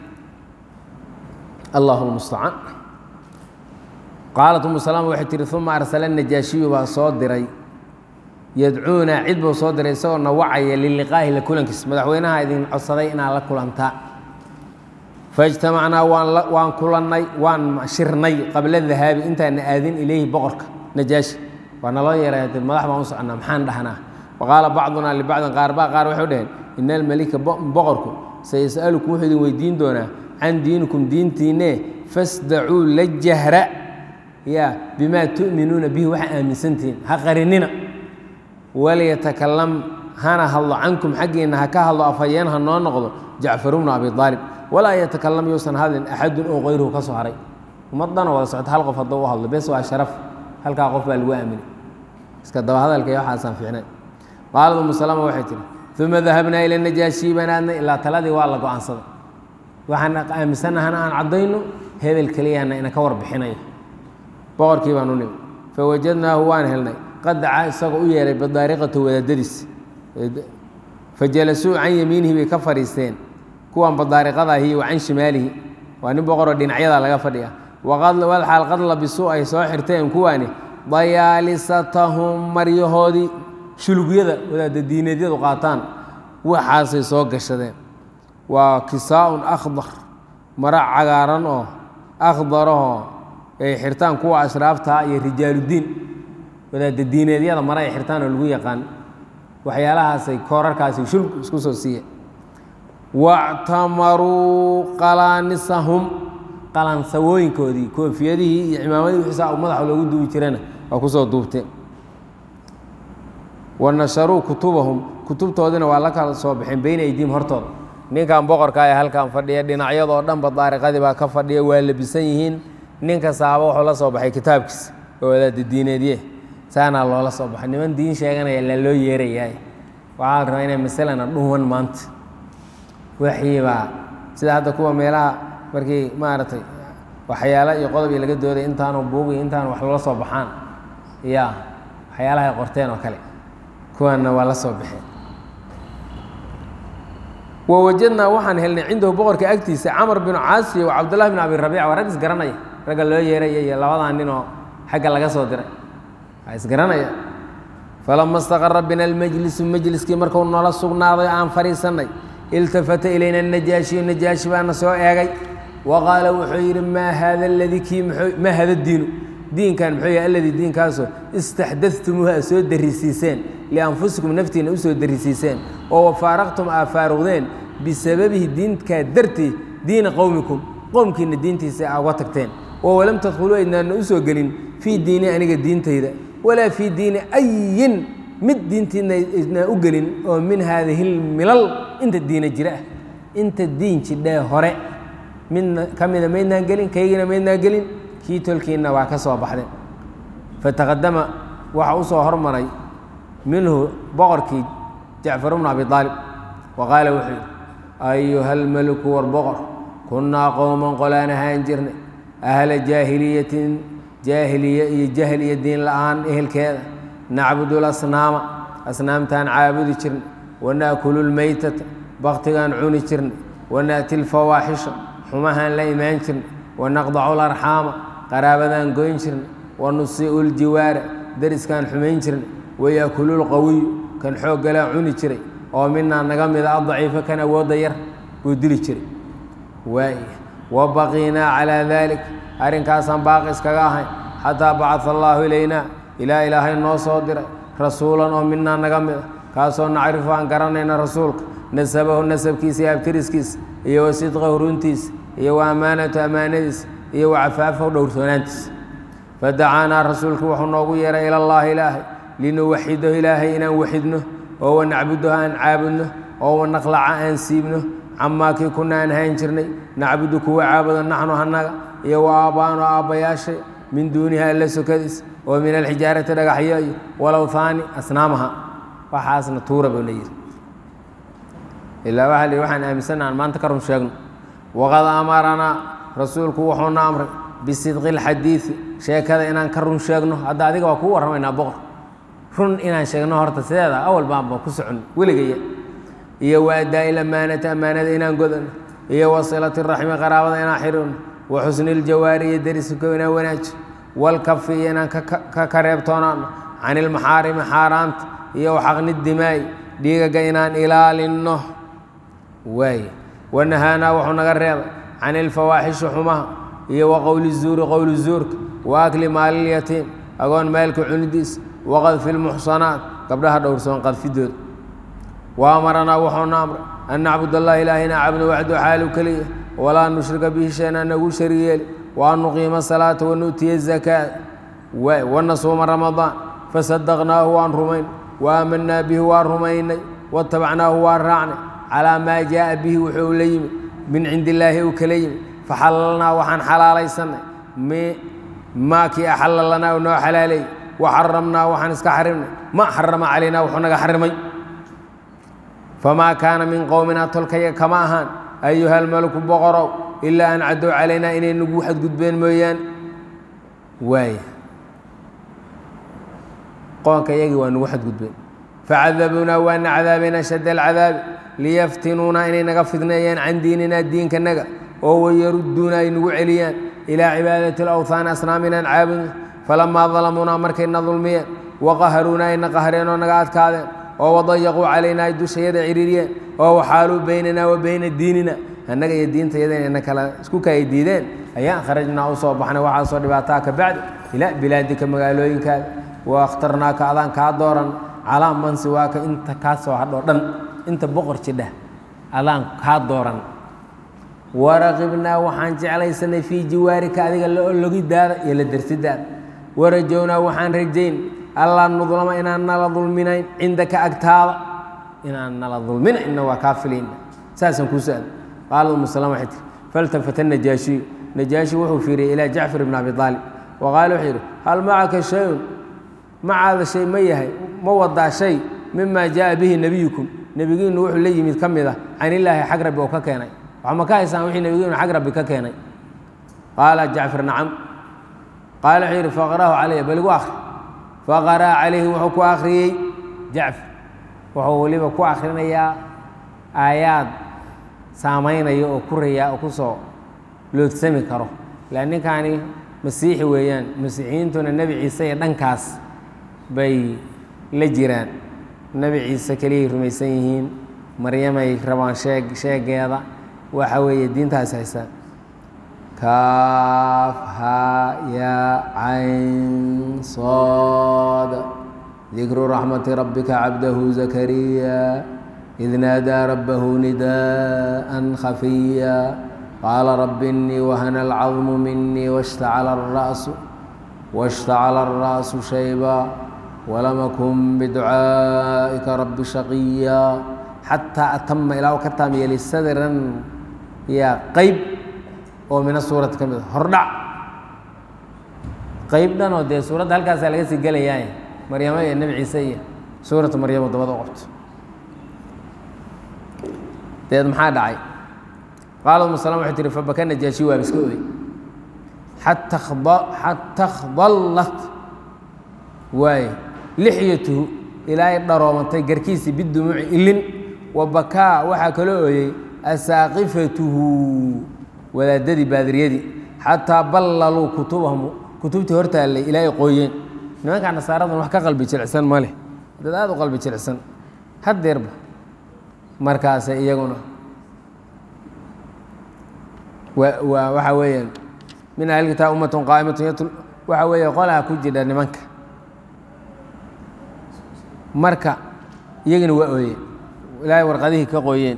allahu lmustacaan qaalat umu salama waxay tihi uma arsala najaashiyu baa soo diray yadcuuna cid buu soo diray isagoo na wacaya liliqaahi la kulankiis madaxweynaha idin codsaday inaad la kulantaa faijtamacnaa waan waan kulannay waan shirnay qabla dahaabi intaana aadin ilayhi boqorka najaashi waa naloo yeeray madax baan u soconnaa maxaan dhahnaa waqaala bacdunaa libacdin qaarbaa qaar waxay dhaheen ina almelika boqorku sayas'alukum wuxuu idin weydiin doonaa can diinikum diintiinne fasdacuu la jahra ya bimaa tu'minuuna bihi waxa aaminsantihiin ha qarinina waliyatakalam hana hadlo cankum xaggiinna ha ka hadlo afhayeen ha noo noqdo jacfaru bnu abi aalib walaa yatakalam yuusan hadlin axadun oo kayruhu ka soo haray ummadana wada socota hal qof hadduu u hadlo bes waa sharaf halkaa qof baa lagu aaminay iska daba hadalka iyo waxaasaan fiicnayn qaalad umu salama waxay tihi uma dahabnaa ila najaashii baan aadnay ilaa taladii waa la go-aansaday waxaan aaminsannahana aan caddayno hebel keliyana ina ka warbixinayo boqorkii baan u nimi fawajadnaahu waan helnay qad dacaa isagoo u yeehay badaariqatu wadaadadiis fajalasuu can yamiinihi bay ka fadhiisteen kuwan badaariqadaahi wa can shimaalihi waa nin boqoroo dhinacyada laga fadhiya waqadwalxaal qad labisuu ay soo xirteen kuwaani dayaalisatahum maryahoodii shulugyada wadaada diineedyadu qaataan waxaasay soo gashadeen waa kisaa-un akhdar mara cagaaran oo akhdarahoo ay xirtaan kuwa ashraaftaa iyo rijaaluddiin wadaada diineedyada mara ay xirtaan oo lagu yaqaan waxyaalahaasay koorarkaasi shulg isku soo siiye wactamaruu qalaanisahum qalansawooyinkoodii koofiyadihii iyo cimaamadii wixiisa madaxa loogu duubi jirana waa kusoo duubteen wa nasharuu kutubahum kutubtoodina waa la kala soo baxeen beyna aydiim hortooda ninkan boqorka ee halkan fadhiya dhinacyadoo dhanba daariqadii baa ka fadhiya waa labisan yihiin nin kastaaba wuxuu la soo baxay kitaabkiisa oo wadaada diineedye saanaa loola soo baxay niman diin sheeganaya la loo yeerayaay waxaa la rabaa inay masalana dhuwan maanta waxiibaa sida hadda kuwa meelaha markii maaragtay waxyaalo iyo qodob iyo laga dooday intaanu buugiyo intaanu wax loola soo baxaan ya waxyaalaha ay qorteen oo kale kuwaanna waa la soo baxeen wawajadnaa waxaan helnay cindahu boqorka agtiisa camar binu caasiya wa cabdullahi bin abi rabiic waa rag isgaranaya ragga loo yeeraya iyo labadaa nin oo xagga laga soo diray waa isgaranaya falama istaqara bina almajlisu majliskii markuu noola sugnaaday aan fadhiisannay iltafata ilayna najaashiyu najaashi baana soo eegay wa qaala wuxuu yidhi maa haada aladii kii maa hada diinu diinkan muxuu yahay alladii diinkaasoo istaxdadtumuuha aad soo darisiiseen lianfusikum naftiina u soo darisiiseen oo wafaaraqtum aa faaruqdeen bisababihi diinkaa dartii diina qowmikum qowmkiina diintiisa aa uga tagteen oo walam tadkhuluu aydnaana u soo gelin fii diini aniga diintayda walaa fii diini ayin mid diintiidna aydnaa u gelin oo min haadihi lmilal inta diina jira ah inta diin jidhee hore midna ka mida maydnaan gelin kaygina maydnaan gelin kii tolkiinna waa ka soo baxdeen fataqadama waxa u soo hormaray minhu boqorkii jacfar bnu abi aalib wa qaala wuxuu yidhi ayuha almeliku war boqor kunnaa qowman qolaan ahaan jirnay ahla jaahiliyatin jaahiliye iyo jahl iyo diin la'aan ehelkeeda nacbudu lasnaama asnaamtaan caabudi jirnay wanaakulu lmeytata baktigaan cuni jirnay wanaati lfawaaxisha xumahaan la imaan jirnay wanaqdacu larxaama qaraabadaan goyn jirnay wanusii'u ljiwaara deriskaan xumayn jirnay wayaakulu lqawiyu kan xooggalaa cuni jiray oo minaa naga mida addaciifa kan awoodda yar buu dili jiray waay wa baqiinaa calaa daalik arrinkaasaan baaqi iskaga ahayn xataa bacaa allaahu ilaynaa ilaa ilaahay noo soo diray rasuulan oo minaa naga mida kaasoo nacrifu aan garanayna rasuulka nasabahu nasabkiisa iyo abtiriskiisa iyo wa sidqahu runtiisa iyo wa ammaanatu ammaanadiisa iyo wa cafaafahu dhowrsoonaantiisa fadacaanaa rasuulku wuxuu noogu yeeray ila allaahi ilaahay linuwaxidahu ilaahay inaan waxidno oo wanacbudahu aan caabudno oo wanaqlaca aan siibno camaa kii kuna aan hayn jirnay nacbudu kuwa caabudo naxnu hanaga iyo wa aabbaano aabbayaashay min duuniha alla sokadiis oo min alxijaarati dhagaxyo iyo walowhaani asnaamaha waxaasna tuura buu la yidhi ilaa waxaa lihi waxaan aaminsanna aan maanta ka run sheegno waqad amaranaa rasuulku wuxuuna amray bisidqi اlxadiidi sheekada inaan ka run sheegno hadda adiga waa kuu warramaynaa boqor run inaan sheegno horta sideeda awal baanba ku socon weligaya iyo wa addaa'i lamaanati ammaanada inaan godano iyo wasilati raxmi qaraabada inaan xidhino wa xusni iljawaari iyo deriska inaan wanaaji walkafi iyo inaan ka kareebtoonaano can ilmaxaarimi xaaraanta iyo waxaqni dimaa'i dhiigaga inaan ilaalinno waay wanahaanaa wuxuu naga reebay can ilfawaaxishi xumaha iyo wa qowli zuuri qowli zuurka wa akli maalilyatiim agoon maalka cunidiis waqadfi lmuxsanaat gabdhaha dhowrsoon qadfidooda wa amaranaa wuxuuna amray an nacbud allahi ilaahina cabdo waxdu xaalu keliya walaa nushrika bihi shayn an nagu sharig yeeli wa an nuqiima salaata wanu'tiya zakaa wanasuuma ramadaan fasadaqnaahu waan rumayn wa aamanaa bihi waan rumaynay watabacnaahu waan raacnay calaa maa jaaa bihi wuxuu la yimid min cindi illaahi uu kala yimid faxalalnaa waxaan xalaalaysanay maa kii axalla lanaa u noo xalaaleeyey waxaramnaa waxaan iska xarimnay ma xarama calaynaa wuxuu naga xarimay famaa kaana min qowminaa tolkaya kama ahaan ayuha almaliku boqorow ilaa an cadow calaynaa inay nagu xadgudbeen mooyaan waaya qoonka iyagii waa nagu xadgudbeen facadabuunaa waana cadaabeen ashadda alcadaabi liyaftinuuna inay naga fidneeyaan can diininaa diinkanaga oo wayarudduuna ay nagu celiyaan ilaa cibaadati alawthaani asnaam inaan caabudno falamaa dalamuunaa markayna dulmiyeen waqaharuuna ayna qahreen oo naga adkaadeen oo wadayaquu calaynaa ay dushayada ciriiriyeen oo waxaaluu baynanaa wa bayna diinina annaga iyo diintayada inayna kala isku kaya diideen ayaan kharajnaa u soo baxnay waxaasoo dhibaataa ka bacdi ilaa bilaadika magaalooyinkaada wa akhtarnaaka adaan kaa dooran calaa man siwaaka inta kaa soo hadhoo dhan inta boqor jidha adaan kaa dooran waraqibnaa waxaan jeclaysanay fii jiwaarika adiga la ologidaada iyo la dersidaada warajownaa waxaan rajayn allaa nudlama inaan nala dulminayn cindaka agtaada inaan nala dulminayna waa kaa filayna saasaan kuu su-aal qaala umu salama waxay tiri faltafata najaashiyu najaashi wuxuu fiiriyey ilaa jacfar ibni abi aalib wa qaala wuxuu yidhi hal macaka shayun macaada shay ma yahay ma wadaa shay mima jaaa bihi nebiyukum nebigiinu wuxuu la yimid ka mid ah can illaahi xag rabbi oo ka keenay waxma ka haysaan wixii nebigiinu xag rabbi ka keenay qaala jacfar nacam qaala wuxuu yidhi faqra'hu calaya bal igu akhri faqara'a calayhi wuxuu ku akhriyey jacfar wuxuu weliba ku akhrinayaa aayaad saamaynaya oo ku rayaa oo ku soo loodsami karo ila ninkaani masiixi weeyaan masiixiyiintuna nebi ciise iyo dhankaas bay la jiraan nebi ciise keliyay rumaysan yihiin maryamay rabaan sheeg sheegeeda waxa weeye diintaas haystaan kaaf haa yaa cayn sood dikru raxmati rabbika cabdahu zakariya id naadaa rabbahu nidaءan khafiya qaala rabbi innii wahana alcadmu minii washtacala الra'su washtacala الra'su shayba walam akun biducaa'ika rabbi shaqiya xataa atama ilaa ka taam yeeli sadran yaa qayb oo mina suurad ka mid a hordhac qayb dhan oo dee suuradda halkaasaa laga sii gelayaa maryamo iyo nebi ciise iyo suuratu maryamo dabada u qabto deed maxaa dhacay qaala umu salama waxay tihi fabaka najaashi waaba iska oday xata xata khballat waaye lixyatuhu ilaahay dharoomantay garkiisii bidumuuci ilin wa bakaa waxaa kaloo ooyey asaaqifatuhu wadaadadii baadiriyadii xataa ballaluu kutubahum kutubtii hortaallay ilaahay qooyeen nimankaa nasaaradan wax ka qalbi jilicsan ma leh dad aada u qalbi jilicsan haddeerba markaase iyaguna waa waxaa weeyaan min ahlilkitaab ummatun qaa'imatun yatl waxaa weeye qolaa ku jidha nimanka marka iyagina waa ooyeen ilaahay warqadihii ka qooyeen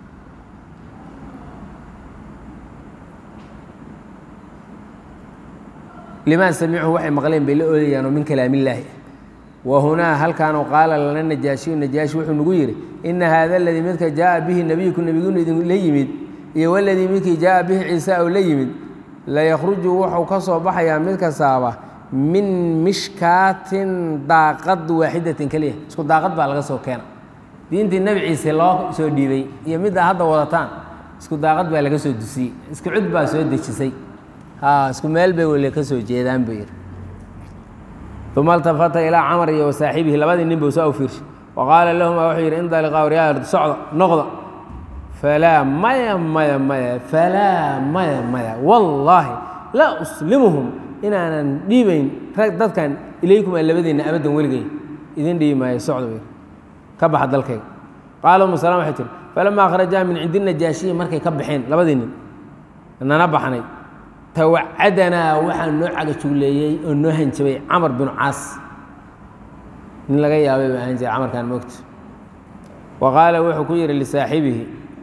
limaa samicuu waxay maqleen bay la oodayaanoo min kalaamillaahi wa hunaa halkaanu qaala lana najaashiyu najaashi wuxuu nagu yidhi ina haada aladii midka jaaa bihi nebiyuku nebigunu idinla yimid iyo waladii midkii jaaa bihi ciisa ou la yimid layakhruju wuxuu ka soo baxayaa mid kastaaba min mishkaatin daaqad waaxidatin keliya isku daaqad baa laga soo keena diintii nebi ciise loo soo dhiibay iyo middaa hadda wadataan isku daaqad baa laga soo dusiyey isku cud baa soo dejisay isku meel bay weli ka soo jeedaan buu yidhi uma altafata ilaa camar iyo wasaaxibihi labadii nin buu soo fiirshay wa qaala lahuma wuxuu yidhi indaliqaa waryaal socda noqda falaa maya maya maya falaa maya maya wallaahi laa uslimuhum inaanan dhiibayn rag dadkan ilaykum aa labadiinna abaddan weligay idin dhiibi maayo socda buu yidhi ka baxa dalkayga qaala umu salaam waxay tihi falamaa kharajaa min cindi najaashiyi markay ka baxeen labadii nin nana baxnay tawacadanaa waxaa noo cagajugleeyey oo noo hanjabay camar binu caas nin laga yaabay baa ahaan jiray camarkan moogta wa qaala wuxuu ku yidhi lisaaxibihi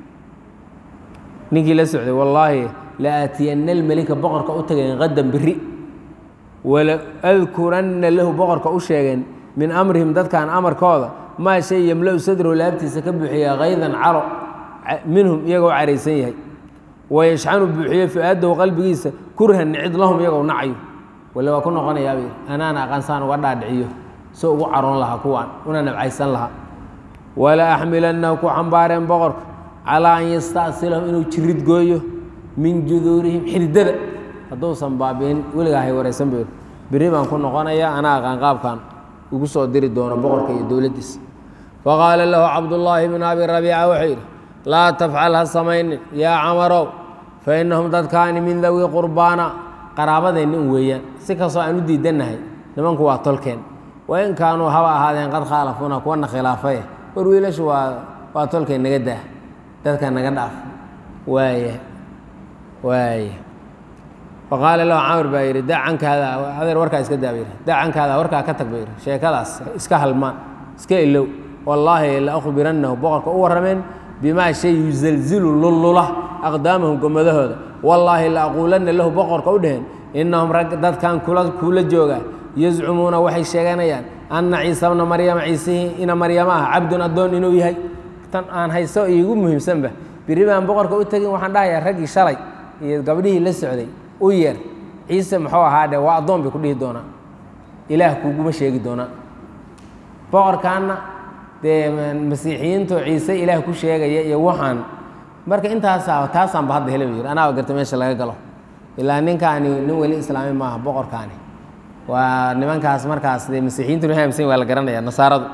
ninkii la socday wallaahi la aatiyanna almelika boqorka u tagayn qadan biri wala adkuranna lahu boqorka u sheegeen min amrihim dadkan amarkooda maa shay yemla-u sadrow laabtiisa ka buuxiya kaydan caro minhum iyagoo caraysan yahay wayashxanu buuxiyo fu-aadahu qalbigiisa kurhan nicid lahum iyagoo nacayo wale waa ku noqonayaabay anaana aqaansaan uga dhaadhiciyo so ugu caroon lahaa kuwaan una nabcaysan lahaa wala axmilannahu ku xambaareen boqorka calaa an yasta'silahum inuu jirid gooyo min juduurihim xididada hadduusan baabi'in weligaa hay waraysan bu beri baan ku noqonayaa anaa aqaan qaabkan ugu soo diri doono boqorka iyo dowladdiisa faqaala lahu cabdullaahi bnu abi rabiica wuxuu yidhi laa tafcal ha samaynin yaa camarow fa innahum dadkaani min dawi qurbaana qaraabadeenna un weeyaan si kastoo aan u diidannahay nimanku waa tolkeen wain kaanuu haba ahaadeen qad khaalafuuna kuwana khilaafaye war wiilashu waa waa tolkeen naga daa dadka naga dhaaf waaya waaya faqaala lahu camr baa yidhi da cankaada adeer warkaa iska daa ba yidhi da cankaada warkaa ka tag ba yidhi sheekadaas iska halmaan iska ilow wallaahi la akhbirannahu boqorka u warrameen bimaa shay yusalzilu lullula aqdaamahum gomadahooda wallaahi la aquulanna lahu boqorka u dheheen innahum rag dadkan kula kuula jooga yazcumuuna waxay sheeganayaan anna ciisa bna maryama ciisihii ina maryama ah cabdun addoon inuu yahay tan aan haysto iigu muhiimsanba biri baan boqorka u tegin waxaan dhahayaa raggii shalay iyo gabdhihii la socday u yeer ciise muxuu ahaa dhe waa addoon bay ku dhihi doonaa ilaah kuuguma sheegi doonaa boqorkaanna dee masiixiyiintu ciise ilaah ku sheegaya iyo waxaan marka intaasaa taasaanba hadda hele ba yiri anaaba garta meesha laga galo ilaa ninkaani nin weli islaami maaha boqorkaani waa nimankaas markaas dee masiixiyiintu waxay aaminsan waa la garanaya nasaaradu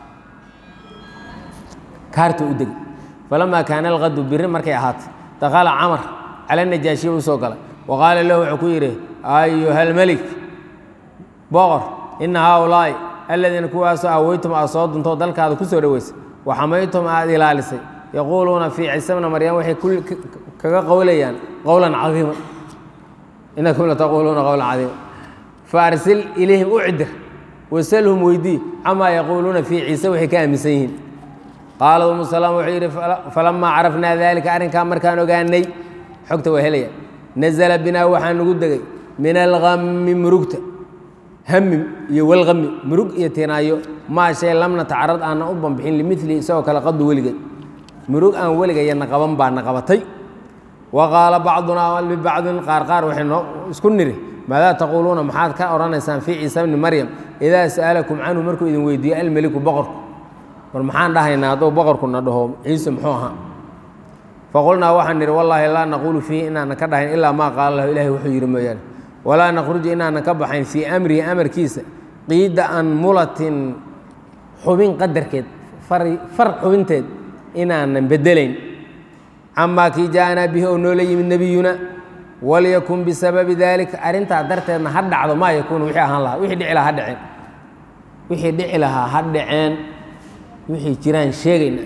kaarta u degi falamaa kaana alqadu biri markay ahaatay dakala camar cala najaashiya u soo galay wa qaala lahu wuxuu ku yidhi ayuha almelik boqor ina haaulaa'i aladiina kuwaasoo aweytum aad soo duntoo dalkaada ku soo dhoweysay wa xamaytum aad ilaalisay yaquuluuna fii ciise bna maryam waxay kaga qowlayaan qowlan cadiima inakum lataquuluuna qowlan cadiima faarsil ilayhim u cidir wasalhum weydii camaa yaquuluuna fii ciise waxay ka aaminsan yihiin qaala umu salaam wuxuu yidhi falamaa carafnaa daalika arrinkaa markaan ogaanay xogta waa helaya nazala binaa waxaa nagu degay min algami murugta hamim iyo walgami murug iyo tinaayo maa shay lam natacarad aanan u banbixin limili isagoo kale qadu weligeed murug aan weligayana qaban baa na qabatay wa qaala bacdunaa libacdin qaar qaar waxay noo isku niri maadaa taquuluuna maxaad ka odhanaysaan fii ciisa bni maryam idaa sa'alakum canhu markuu idin weydiiyo almeliku boqorku war maxaan dhahaynaa hadduu boqorkuna dhaho ciise muxuu ahaa faqulnaa waxaan nidhi wallaahi laa naquulu fiihi inaanan ka dhahayn ilaa maa qaala lahu ilahay wuxuu yidhi mooyaane walaa nakhruju inaanan ka baxayn fii amrihi amarkiisa qiida anmulatin xubin qadarkeed far xubinteed inaanan bedelayn camaa kii ja'anaa bihi oo noola yimid nebiyuna walyakun bisababi daalika arrintaa darteedna ha dhacdo maa yakuunu wixii ahaan lahaa wixii dhici lahaa ha dhaceen wixii dhici lahaa ha dhaceen wixii jiraan sheegayna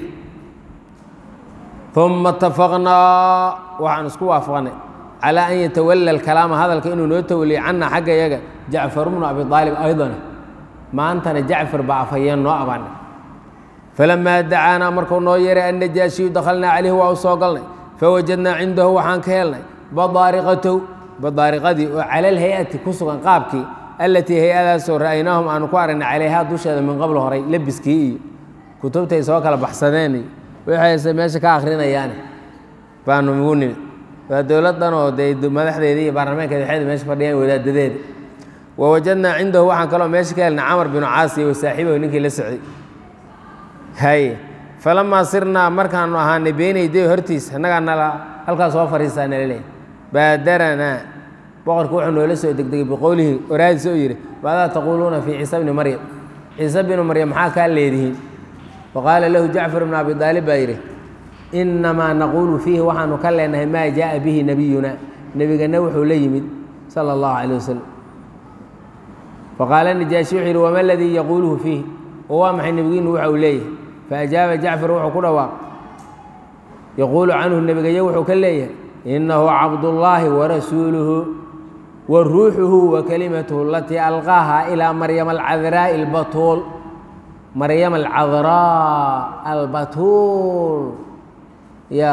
uma itafaqnaa waxaan isku waafaqnay calaa an yatawala alkalaama hadalka inuu noo tawaliyo cannaa xagga yaga jacfar bnu abi aalib aydan maantana jacfar baa afhayeen noo abaanay falamaa dacaanaa markuu noo yeeray annajaashiyu dakhalnaa calayhi waa u soo galnay fawajadnaa cindahu waxaan ka helnay badaariqatahu badaariqadii oo cala alhay-ati ku sugan qaabkii allatii hay-adaasoo ra'aynaahum aanu ku aragnay calayhaa dusheeda min qabl horay lebiskii iyo kutubtay soo kala baxsadeen iyo waxayse meesha ka akrinayaane baanu ugu nimid waa dowladdan oo dee madaxdeedii iyo baarlamaankeeda waxayda meesha fadhiyaan wadaadadeeda wa wajadnaa cindahu waxaan kaloo meesha ka helnay camar binu caasiya wa saaxiibahu ninkii la socday haye falamaa sirnaa markaanu ahaanay beenayday hortiisa annagaa nala halkaas soo fariisaa nala leeyahy baadaranaa boqorku wuxuu noola soo degdegay biqowlihi oraadiis oo yidhi maadaa taquuluuna fii ciise bni maryam ciise binu maryam maxaa kaa leedihiin faqaala lahu jacfar bnu abi aalib baa yidhi innamaa naquulu fiihi waxaanu ka leenahay maa jaaa bihi nebiyuna nebigana wuxuu la yimid sala allahu calayh wasalam faqaala najaashi wuxuu yidhi wama aladii yaquuluhu fiihi oo waa maxay nebigiinu waxa uu leeyahay faajaaba jacfar wuxuu ku dhawaaq yaquulu canhu nebigayo wuxuu ka leeyahay inahu cabdullaahi warasuuluhu wa ruuxuhu wa kalimatuhu alatii alqaaha ilaa maryama alcadraa'i albatuul maryam alcadraa albatuul ya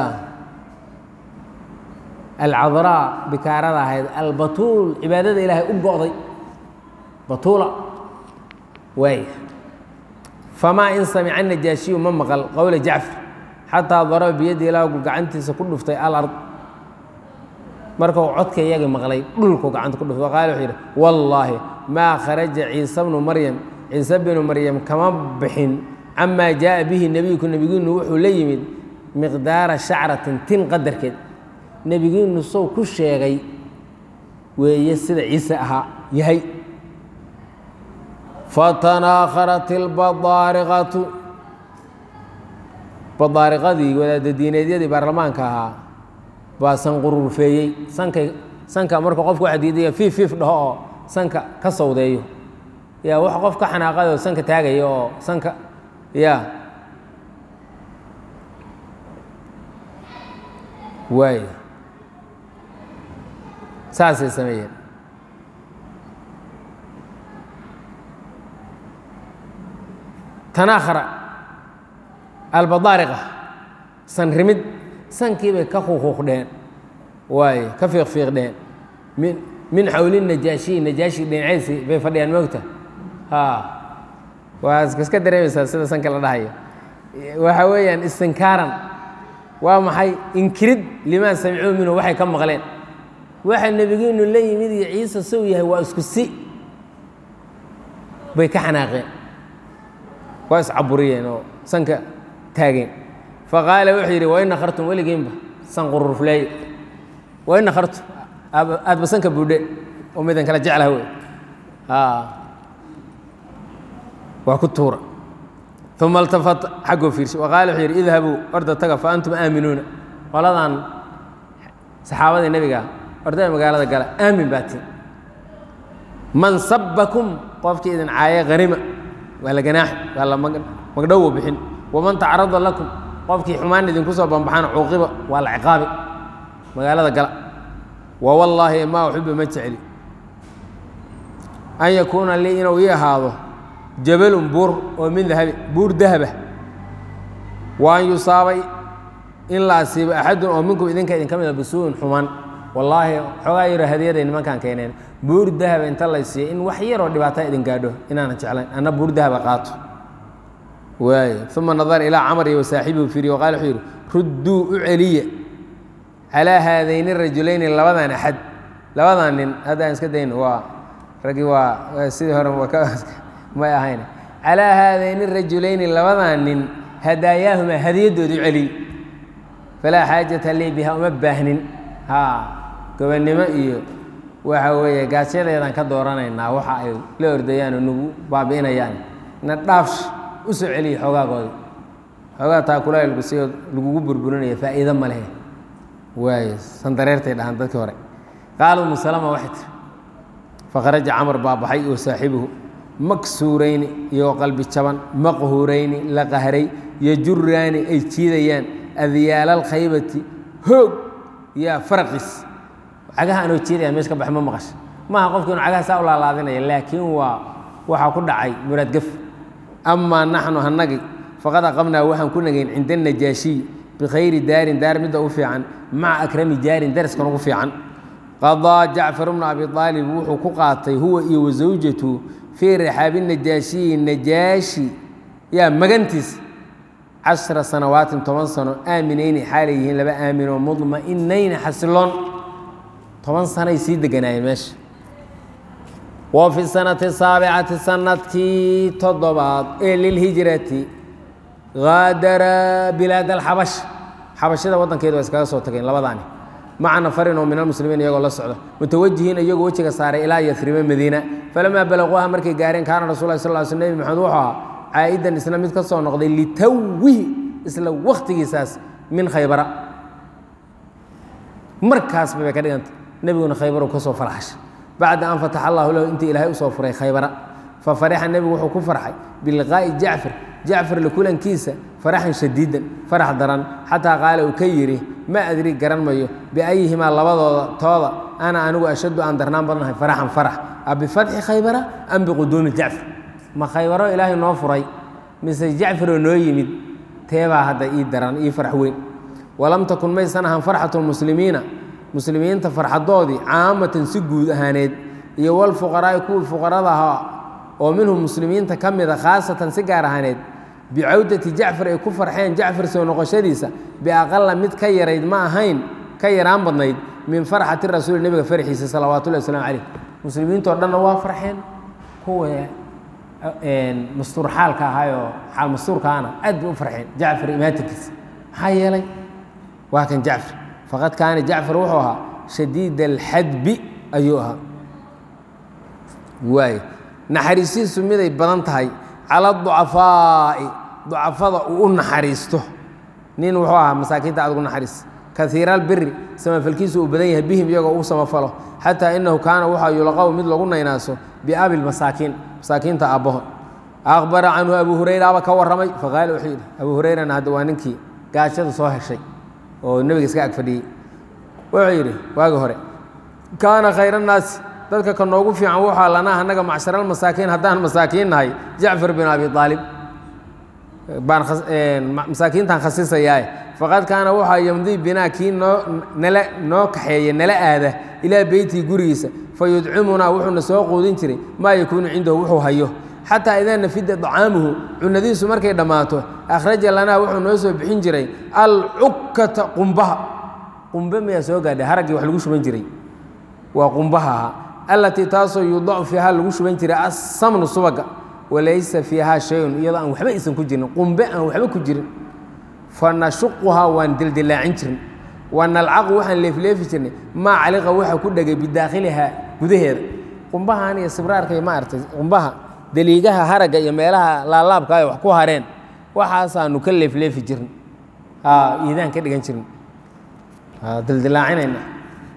alcadraa bikaarada ahayd albatuul cibaadada ilaahay u go'day batuula waaya famaa in samica najaashiyu ma maqal qowla jacfar xataa daraba biyaddi ilaa gacantiisa ku dhuftay alard markuu codka iyagii maqlay dhulku gacanta ku dhuftay qaala wuxuu yidhi wallaahi maa kharaja ciise bnu maryam ciise binu maryam kama bixin camaa jaaa bihi nebiyku nebigiinu wuxuu la yimid miqdaara shacratin tin qadarkeed nebigiinu sow ku sheegay weeye sida ciise ahaa yahay fatanaakharat ilbadaariqatu badaariqadii wadaada diineedyadii baarlamaanka ahaa baa sanqururfeeyey sankay sanka marka qofku waxa diidaya fiif fiif dhaho oo sanka ka sawdeeyo yaa wax qof ka xanaaqayoo sanka taagaya oo sanka ya waay saasay sameeyeen tanaakhara albadaariqa san rimid sankii bay ka quuquuqdheen waaye ka fiiqfiiqdheen min min xawli najaashiyi najaashi dhinaciisi bay fadhiyaan moogta ha waa iska dareemaysaa sida sanka la dhahayo waxa weeyaan istinkaaran waa maxay inkirid limaa samicuu minhu waxay ka maqleen waxa nebigiinu la yimid iyo ciise sow yahay waa isku si bay ka xanaaqeen waa iscaburiyeen oo sanka taageen faqaala wuxuu yidhi wain nakhartum weligiinba san qururfleeye wain nakhartum aadba sanka buudhe oo midan kala jeclaha wey waa ku tuura uma altafata xaggoo fiirshay waqaala wuxuu yidhi idhabuu orda taga fa antum aaminuuna qoladan saxaabadii nebiga ordaya magaalada gala aamin baa tiin man sabbakum qofkii idin caaye hanima waa la ganaaxi waa la magdhowo bixin waman tacrada lakum qofkii xumaan idinku soo bambaxaan cuuqiba waa la ciqaabi magaalada gala wa wallaahi maa uxibu ma jecli an yakuuna lii inuu ii ahaado jabalun buur oo min dahabi buur dahaba wa an yusaabay in la asiibo axadun oo minkum idinka idinka mida bisuu'in xumaan wallaahi xoogaa yaro hadiyaday nimankaan keeneen buur dahaba inta la siiyo in wax yaroo dhibaata idin gaadho inaanan jeclayn anna buur dahaba qaato waay uma nadara ilaa camar iyo wasaaxibihu fiiriy wa qala wuxuu yidhi rudduu u celiya calaa haadayni rajulayni labadan axad labadan nin hadda aan iska dayno waa raggii waa sidii hore may ahayn calaa haadayni rajulayni labadan nin hadaayaahuma hadiyadooda u celiy falaa xaajata lii biha uma baahnin ha gobonnimo iyo waxa weeye gaasyadeedaan ka dooranaynaa waxa ay la ordayaan oo nagu baabi'inayaan na dhaafsh u soo celiya xoogaagooda xoogaa taakulaha lagusio lagugu burburinaya faa'iido ma lehe waaye sandareertay dhahaan dadkii hore qaala umu salama waxay tiri fakharaja camar baa baxay oo saaxibuhu maksuurayni iyagoo qalbi jaban maqhuurayni la qahray yajuraani ay jiidayaan adyaala alkhaybati hoog yaa faraqiis cagaha anoo jiidaya meesha ka bax ma maqasha maaha qofki inu cagaha saa u laalaadinaya laakiin waa waxaa ku dhacay muraadgef amaa naxnu hanagi faqad aqamnaa waxaan ku nagayn cinda najaashiy bikhayri daarin daar midda u fiican maca akrami jaarin dariskan ugu fiican qadaa jacfar bnu abi aalib wuxuu ku qaatay huwa iyo wasawjatu fii rixaabi najaashiyi najaashi yaa magantiis cashra sanawaatin toban sano aaminayni xaalay yihiin laba aaminoo mudma'inayni xasiloon toban sanoay sii deganaayeen meesha wa fi sanati saabicati sanadkii toddobaad ee lilhijrati haadara bilaad alxabash xabashada waddankeeda waa iskaga soo tageen labadaani maca nafarin oo min almuslimiin iyagoo la socda mutawajihiin iyagoo wejiga saaray ilaa yasriba madiina falamaa balaquuha markay gaareen kaana rasul lah sal sl nebi maxamed wuxuu ahaa caa'idan isna mid ka soo noqday litawwihi isla wakhtigiisaas min khaybara markaasba bay ka dhiganta nebiguna khaybaru ka soo farxashay bacda an fataxa allahu lahu intii ilaahay usoo furay khaybara fa farixa nebigu wuxuu ku farxay biliqaa'i jacfar jacfar la kulankiisa faraxan shadiidan farax daran xataa qaala uu ka yidhi ma adri garan mayo biayihimaa labadooda tooda ana anigu ashaddu aan darnaan badnahay faraxan farax a bifatxi khaybara am biquduumi jacfar ma khaybaro ilaahay noo furay mise jacfaroo noo yimid teebaa hadda ii daran ii farax weyn walam takun maysan ahan farxatu lmuslimiina muslimiinta farxadoodii caamatan si guud ahaaneed iyo walfuqaraa'i kuwii fuqarada ahaa oo minhum muslimiinta ka mida khaasatan si gaar ahaaneed bicawdati jacfar ay ku farxeen jacfar soo noqoshadiisa biaqala mid ka yarayd ma ahayn ka yaraan badnayd min farxati rasuuli nebiga farxiisa salawaatullahi wasalaamu caleyh muslimiintoo dhanna waa farxeen kuwa mastuur xaalka ahaayoo xaal mastuurkaana aad bay u farxeen jacfar imaatinkiisa maxaa yeelay waa kan jacfar faqad kaana jacfar wuxuu ahaa shadiid alxadbi ayuu ahaa waay naxariisiisu miday badan tahay cala ducafaa'i ducafada uu u naxariisto nin wuxuu ahaa masaakiinta aad ugu naxariis kaiira albiri samafalkiisu uu badan yahay bihim iyagoo uu samafalo xataa inahu kaana waxaa yulaqaw mid lagu naynaaso biabi lmasaakiin masaakiinta aabbaho aqbara canhu abu hurayraaba ka warramay faqaala wuxuu yidhi abu hurayrana hadda waa ninkii gaajada soo heshay oo nebiga iska ag fadhiyey wuxuu yidhi waagi hore kaana khayra annaasi dadka ka noogu fiican waxaa lanaa annaga macsharalmasaakiin haddaan masaakiin nahay jacfar bin abi aalib baan masaakiintaan khasisayaae faqad kaana waxaa yamdii binaa kii noo nala noo kaxeeya nala aada ilaa beytii gurigiisa fa yudcimunaa wuxuuna soo quudin jiray maa yakuunu cindahu wuxuu hayo xataa idaa nafida dacaamuhu cunadiisu markay dhammaato akhraja lanaa wuxuu noo soo bixin jiray alcukkata qumbaha qumbe miyaa soo gaadhay haraggii wax lagu shuban jiray waa qumbaha ahaa allatii taasoo yudacu fiiha lagu shuban jiray assamnu subaga walaysa fiihaa shayun iyadoo aan waxba isan ku jirin qumbe aan waxba ku jirin fa nashuquhaa waan dildilaacin jirin wa nalcaqu waxaan leefleefi jirnay maa caliqa waxa ku dhegay bidaakhilihaa gudaheeda qumbahan iyo sibraarka iyo maaragtay qumbaha daliigaha haragga iyo meelaha laalaabka ay wax ku hareen waxaasaanu ka leefleefi jirin iidaan ka dhigan jirin dildilaacinayna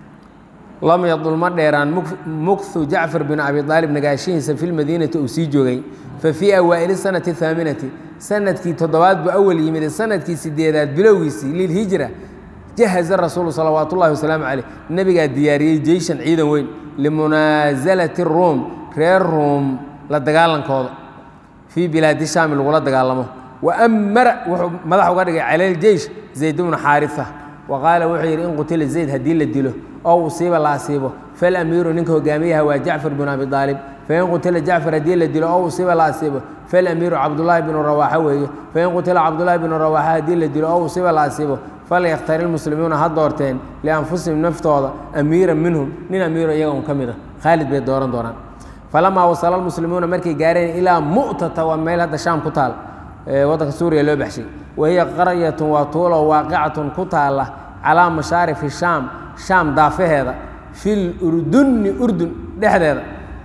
lam yadul ma dheeraan mukhu jacfar bin abi aalib nagaashihiisa fi lmadiinati uu sii joogay fa fii awaa'ili sanati ahaaminati sanadkii toddobaad buu awal yimid sanadkii sideedaad bilowgiisii lilhijra jahaza rasuulu salawaat ullahi wasalaamu caleyh nebigaa diyaariyey jeyshan ciidan weyn limunaasalati ruum reer ruum la dagaalankooda fii bilaadi shaami lagula dagaalamo wa amara wuxuu madax uga dhigay cala ljeysh zayd bnu xaarisa wa qaala wuxuu yidhi in qutila zayd haddii la dilo oo usiiba la asiibo falamiiru ninka hogaamiyaha waa jacfar binu abi aalib fain qutila jacfar haddii la dilo oo usiiba la asiibo falamiiru cabdulaahi binu rawaaxa weeye fain qutila cabdulaahi binu rawaaxa haddii la dilo oo usiiba la asiibo falyakhtari lmuslimuuna ha doorteen lianfusihim naftooda amiiran minhum nin amiiro iyaga un ka mid a khaalid bay dooran doonaan falamaa wasala lmuslimuuna markay gaareen ilaa mu'tata waa meel hadda shaam ku taal waddanka suuriya loo baxshay wahiya qaryatun waa tuulo waaqicatun ku taalla calaa mashaarifi shaam shaam daafaheeda fil urdunni urdun dhexdeeda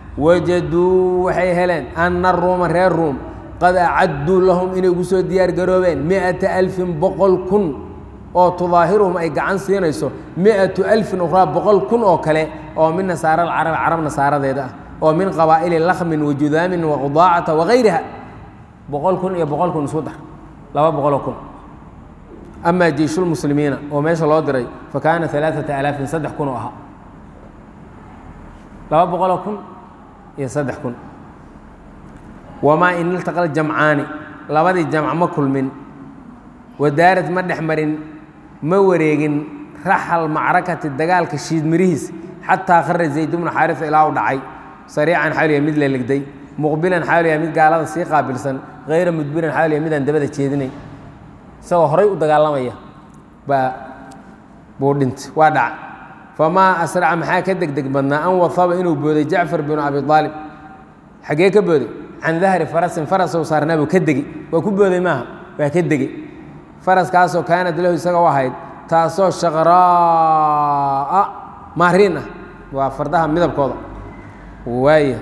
wajaduu waxay heleen anna ruuma reer ruum qad acadduu lahum inay ugu soo diyaar garoobeen mi'ata alfin boqol kun oo tudaahiruhum ay gacan siinayso mi'atu alfin ukhraa boqol kun oo kale oo min nasaara alcarab carab nasaaradeeda ah oo min qabaa'ili lakhmin wa judaamin wa qudaacata wagayriha boqol kun iyo boqol kun isku dar laba boqoloo kun amaa jeyshulmuslimiina oo meesha loo diray fa kaana alaaata alaafin saddex kun oo ahaa laba boqoloo kun iyo saddex kun wamaa in iltaqal jamcaani labadii jamc ma kulmin wadaarad ma dhex marin ma wareegin raxal macrakati dagaalka shiid mirihiis xataa khara zayd bnu xaarisa ilaa u dhacay sariican xaaliya mid la legday muqbilan xaaliya mid gaalada sii qaabilsan hayra mudbiran xaaliya midaan dabada jeedinay isagoo horay u dagaalamaya baa buu dhintay waa dhaca famaa asraca maxaa ka degdeg badnaa an wahaba inuu booday jacfar binu abi aalib xaggee ka booday can dahri farasin farasow saarnaa buu ka degey waa ku booday maaha waa ka degey faraskaasoo kaanad lahu isaga u ahayd taasoo shaqraa'a maariin ah waa fardaha midabkooda waaya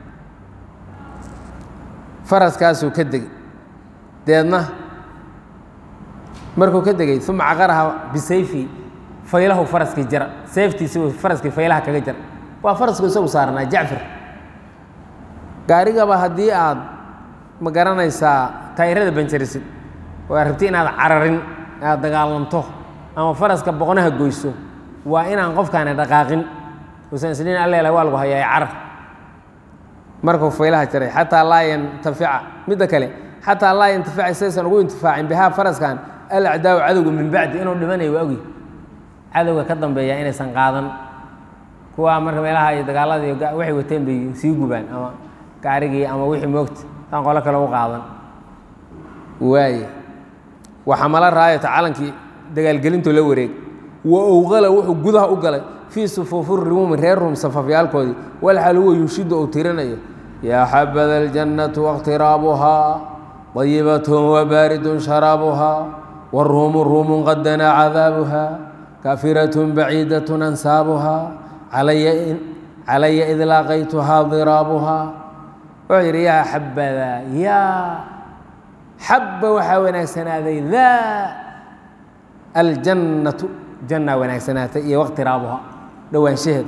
faraskaasuu ka degey deedna markuu ka degey uma caqaraha bisayfi faylahu faraskii jara seeftiisi faraskii faylaha kaga jara waa farasku isagu saarnaa jacfar gaarigaba haddii aad ma garanaysaa tayrada banjarisid oo aad rabti inaad cararin aad dagaalanto ama faraska boqnaha goyso waa inaan qofkaani dhaqaaqin usan isniin alleela waa lagu hayaa carar markuu faylaha jaray xataa laa yantafica midda kale xataa laa yantafica saysan ugu intifaacin bihaa faraskan alacdaawu cadowga min bacdi inuu dhimanayo waa ogi cadowga ka dambeeya inaysan qaadan kuwaa marka meelaha iyo dagaaladii waxay wateen bay sii gubaan ama gaarigii ama wixii moogta saan qolo kale u qaadan waaye waxamala raayata calankii dagaalgelintoo la wareeg wa owqala wuxuu gudaha u galay fii sufuufi ruumi reer ruum safafyaalkoodii walxal huwa yunshidu uu tirinayo yaa xabada aljannatu waاkhtiraabuhaa dayibatun wabaaridun sharaabuhaa waruumu ruumun qad danaa cadaabuhaa kafiratun baciidatun ansaabuhaa calaya id laaqaytuhaa diraabuhaa wuxuu yidhi yaa xabada yaa xabba waxaa wanaagsanaaday daa aljannatu jannaa wanaagsanaatay iyo waqtiraabuha dhowaanshaheeda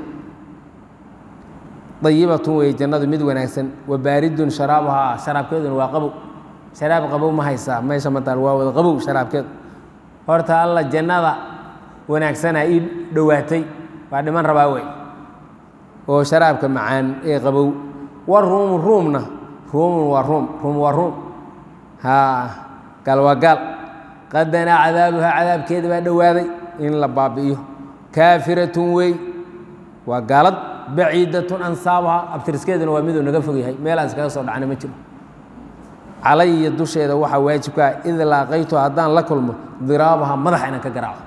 dayibatun weeye jannadu mid wanaagsan wa baaridun sharaabuhaa sharaabkeeduna waa qabow sharaab qabow ma haysaa meesha mataan waa wada qabow sharaabkeedu horta alla jannada wanaagsanaa ii dhowaatay waa dhiman rabaa wey oo sharaabka macaan ee qabow wa ruumu ruumna ruumun waa ruum ruum waa ruum haa gaal waa gaal qadanaa cadaabuhaa cadaabkeeda baa dhowaaday in la baabi'iyo kaafiratun wey waa gaalad baciidatun ansaabuhaa abtiriskeeduna waa miduu naga fog yahay meel aan iskaga soo dhacna ma jiro calaya dusheeda waxaa waajibka ah id laaqaytu haddaan la kulmo diraabaha madaxa inaan ka garaaco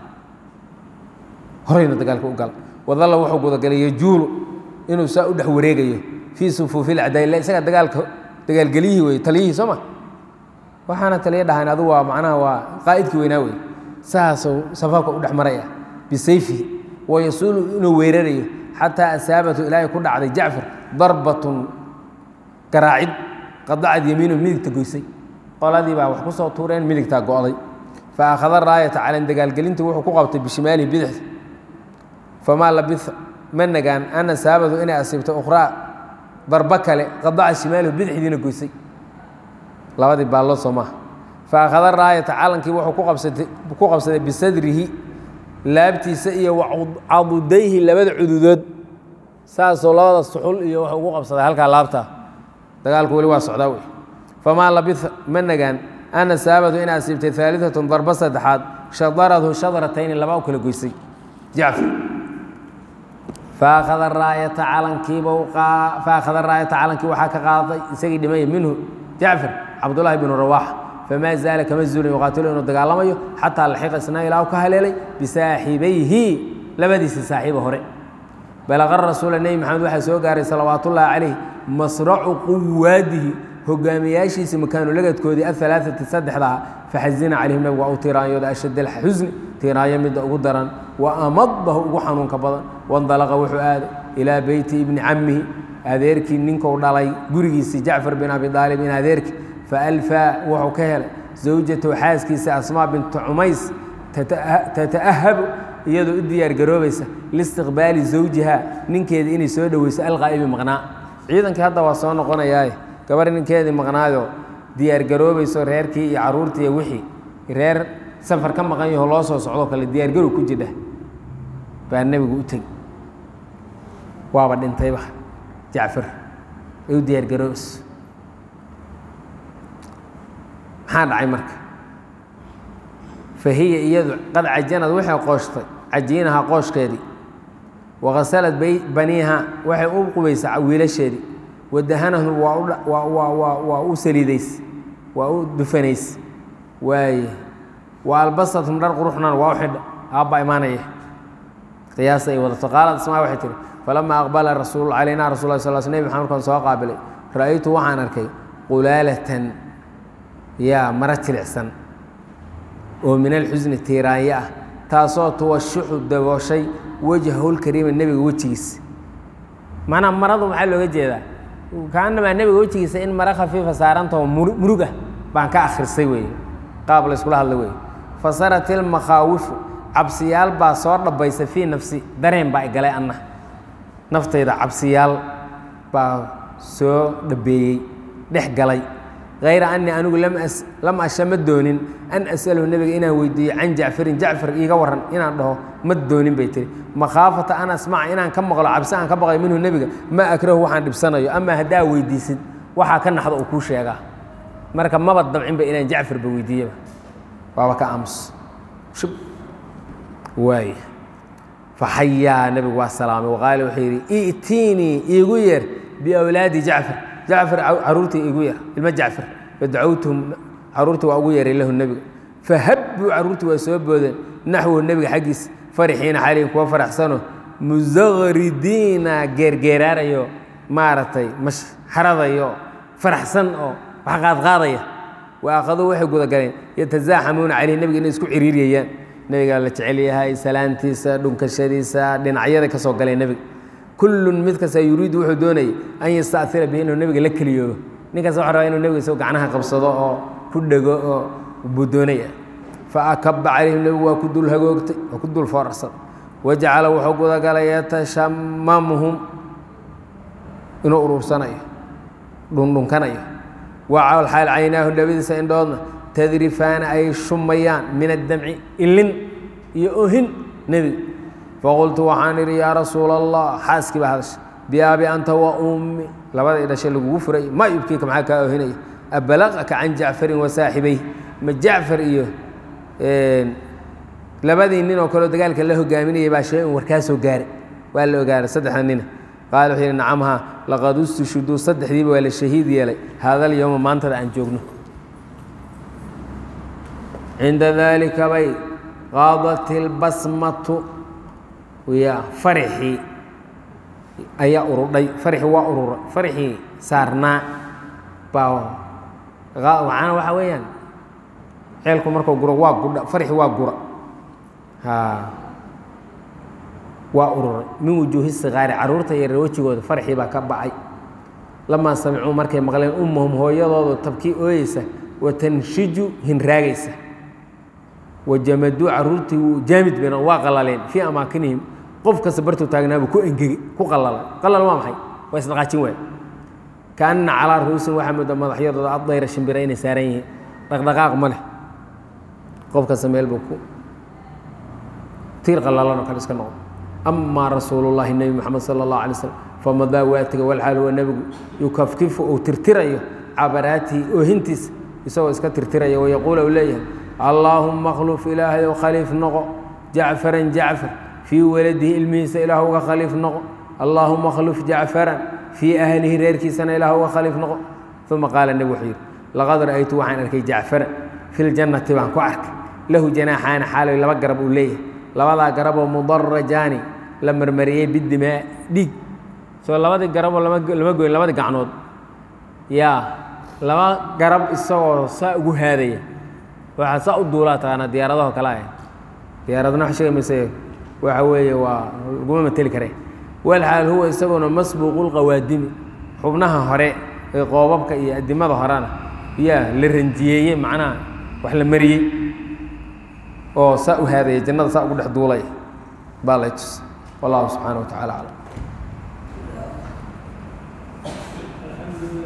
horayna dagaalka u gala wadalla wuxuu gudagalay yajuulu inuu saa u dhex wareegayo fii sufuufi lacdaayila isaga dagaalka dagaalgeliyihii wey taliyihii soo ma waxaana taliya dhahan adu waa macnaha waa qaa'idkii weynaa wey saasuu safaafka u dhex maraya bisayfihi wayasuulu inuu weerarayo xataa asaabatu ilaahay ku dhacday jacfar darbatun garaacid qadacad yamiinu midigta goysay qoladii baa wax ku soo tuureen midigtaa go'day fa akhada raayata calan dagaalgelintii wuxuu ku qabtay bishimaalihi bidixda famaa labisa ma nagaan an asaabatu inay asiibtay ukhraa darbo kale qadaca shimaalihu bidixdiina goysay labadii baallo soo maaha fa akhada raayata calankii wuxuu ku qabsatay ku qabsaday bisadrihi laabtiisa iyo cadudayhi labada cududood saasoo labada suxul iyo wuxuu ugu qabsaday halkaa laabtaa dagaalku weli waa socdaa wey famaa labisa ma nagaan an asaabatu in asiibtay aaliatun darbo saddexaad shadaradu shadratayni laba u kala goysay jacfar faakhada raayata calankiiba faakhada raayata calankii waxaa ka qaaday isagii dhimaya minhu jacfar cabdullaahi bnu rawaaxa famaa zaala kama zuulin yuqaatilu inuu dagaalamayo xataa laxiqa isna ilaa ka haleelay bisaaxibayhi labadiisa saaxiiba hore balaqa rasuula nebi maxamed waxaa soo gaaray salawaatullaahi calayh masracu quwaadihi hogaamiyaashiisa makaanulagadkoodii ahalaaati saddexdaa faxazina calayhim nabigu waa u tiiraanyooda ashadd alxusni tiiraanyo midda ugu daran wa amadahu ugu xanuunka badan wandalaqa wuxuu aaday ilaa beyti ibni cammihi adeerkii ninkuu dhalay gurigiisii jacfar bin abi aalib in adeerkii faalfaa wuxuu ka helay zawjatahu xaaskiisa asmaa binta cumays tata'ahabu iyadoo u diyaargaroobaysa liistiqbaali zawjiha ninkeeda inay soo dhoweyso alqaa'ibi maqnaa ciidankii hadda waa soo noqonayaaye gabar ninkeedii maqnaayoo diyaargaroobayso reerkii iyo caruurtii iyo wixii reer safar ka maqan yaho loo soo socdoo kale diyaargarow ku jidha baa nebigu u tegi waaba dhintayba jacfar ay u diyaargaroobayso maxaa dhacay marka fa hiya iyadu qad cajanad waxay qooshtay cajiinaha qooshkeedii wakasalad baniiha waxay u qubaysaa wiilasheedii wadahanahum waa u saliidays waa u dufanays waaye wa albasathum dhar quruxnan waa u xidha aabba imaanaya qiyaasa ay wadato qaalad asmaa waxay tihi falamaa aqbala rasuul calaynaa rasul la sal sl nebi maxamed markaan soo qaabilay ra'aytu waxaan arkay qulaalatan yaa mara jilicsan oo min alxusni tiiraanya ah taasoo tuwashuxu dabooshay wajhahulkariima nebiga wejigiisa macnaa maradu maxaa looga jeedaa kaanamaa nebiga wejigiisa in mara khafiifa saarantao murug ah baan ka akhrisay weeye qaab la yskula hadla weeye fasarat ilmakhaawifu cabsiyaal baa soo dhabaysa fii nafsi dareen baa igalay anna naftayda cabsiyaal baa soo dhabeeyey dhex galay hayra anii anigu lam asha ma doonin an as'alahu nebiga inaan weydiiyo can jacfarin jacfar iiga waran inaan dhaho ma doonin bay tiri makhaafata an asmaca inaan ka maqlo cabsi aan ka baqayo minhu nebiga ma akrahu waxaan dhibsanayo amaa haddaa weydiisid waxaa ka naxda uu kuu sheegaa marka maba dabcinba inaan jacfarba weydiiyaba waaba ka aamus shub waay faxayaa nebigu waa salaamay waqaala wuxuu yidhi i'tiinii iigu yeer biawlaadi jacfar jacfar caruurtii igu yeer ilmo jacfar fadacawtuhum caruurtii waa ugu yeeray lahu nebiga fahabbuu caruurtii waa soo boodeen naxwahu nebiga xaggiisa farixiina xalayhim kuwa faraxsano musaqridiina geergeeraarayo maaragtay mashxaradayo faraxsan oo wax qaadqaadaya wa akhaduu waxay gudagaleen yatasaaxamuuna caleyh nebiga inay isku ciriiriyayaan nebigaa la jecel yahay salaantiisa dhunkashadiisa dhinacyada ka soo galeen nebiga kullun mid kasta yuriidu wuxuu doonayay an yasta'ira bihi inuu nebiga la keliyoobo nin kasta waxa rabaa inuu nebiga isagoo gacnaha qabsado oo ku dhego oo buu doonaya faakaba calayhim nebigu waa ku dul hagoogtay waa ku dul foorarsaday wajacala wuxuu gudagalay yatashamamuhum inuu urursanayo dhundhunkanayo wacawl xaal caynaahu labadiisa indhoodna tadrifaana ay shumayaan min addamci ilin iyo ohin nebiga faqultu waxaan idhi yaa rasuula allah xaaskii baa hadasha biaabi anta wa ummi labada idhashay lagugu furay ma yubkiika maxaa kaa ohinaya abalaqaka can jacfarin wa saaxibey ma jacfar iyo labadii nin oo kaleo dagaalka la hogaaminayay baa shay un warkaa soo gaaray waa la ogaaray saddexda nina qaala wuxuu yidhi nacamha laqad ustushuduu saddexdiiba waa la shahiid yeelay haadal yowma maantada aan joogno cinda daalika bay qaadat ilbasmatu ya farixii ayaa urudhay farixii waa ururay farixii saarnaa baa waxaana waxaa weeyaan ceelku markuu guro waa gudha farixii waa gura waa ururay min wujuuhi sikaari carruurta yaryar wejigooda farxii baa ka bacay lamaa samicuu markay maqleen ummahum hooyadooda tabkii ooyeysa wa tanshiju hinraagaysa wajamaduu carruurtii wuu jaamid been waa qalaleen fii amaakinihim qof kasta bartuu taagnaabuu ku engegey ku qalalay qalal waa maxay waa isdhaqaajin waay kaanna calaa ruusin waxaa mooda madaxyadooda addayra shimbira inay saaran yihiin dhaqdhaqaaq ma leh qof kasta meel buu ku tiir qalalan oo kale iska noqdo amaa rasuulullahi nebi moxamed sala allahu alay slam famadaa waa tega walxaal huwa nebigu yukafkifu uu tirtirayo cabaraatihi oohintiisa isagoo iska tirtiraya wayaquula uu leeyahay allaahumma akhluf ilaahayow khaliif noqo jacfaran jacfar fii waladihi ilmihiisa ilaah uga khaliif noqo allaahuma akhluf jacfaran fii ahlihi reerkiisana ilaah uga khaliif noqo uma qaala nebi wuxuu yidhi laqad ra'aytu waxaan arkay jacfaran fi ljannati baan ku arkay lahu janaaxaani xaaloy laba garab uu leeyahay labadaa garaboo mudarajaani la marmariyey bidimaa dhiig soo labadii garaboo lama goyn labadii gacnood yaa laba garab isagoo saa ugu haadaya waxaa saa u duulaa taqaana diyaaradaho kale ah diyaaradna wax sheegi mayse waxa weeye waa laguma mateli kare walxaal huwa isaguna masbuuqulqawaadimi xubnaha hore ee qoobabka iyo adimada horena yaa la ranjiyeeyey macnaha wax la mariyey oo saa u haadaya jannada saa ugu dhex duulay baa lay tus wallahu subxaana wa tacala aclam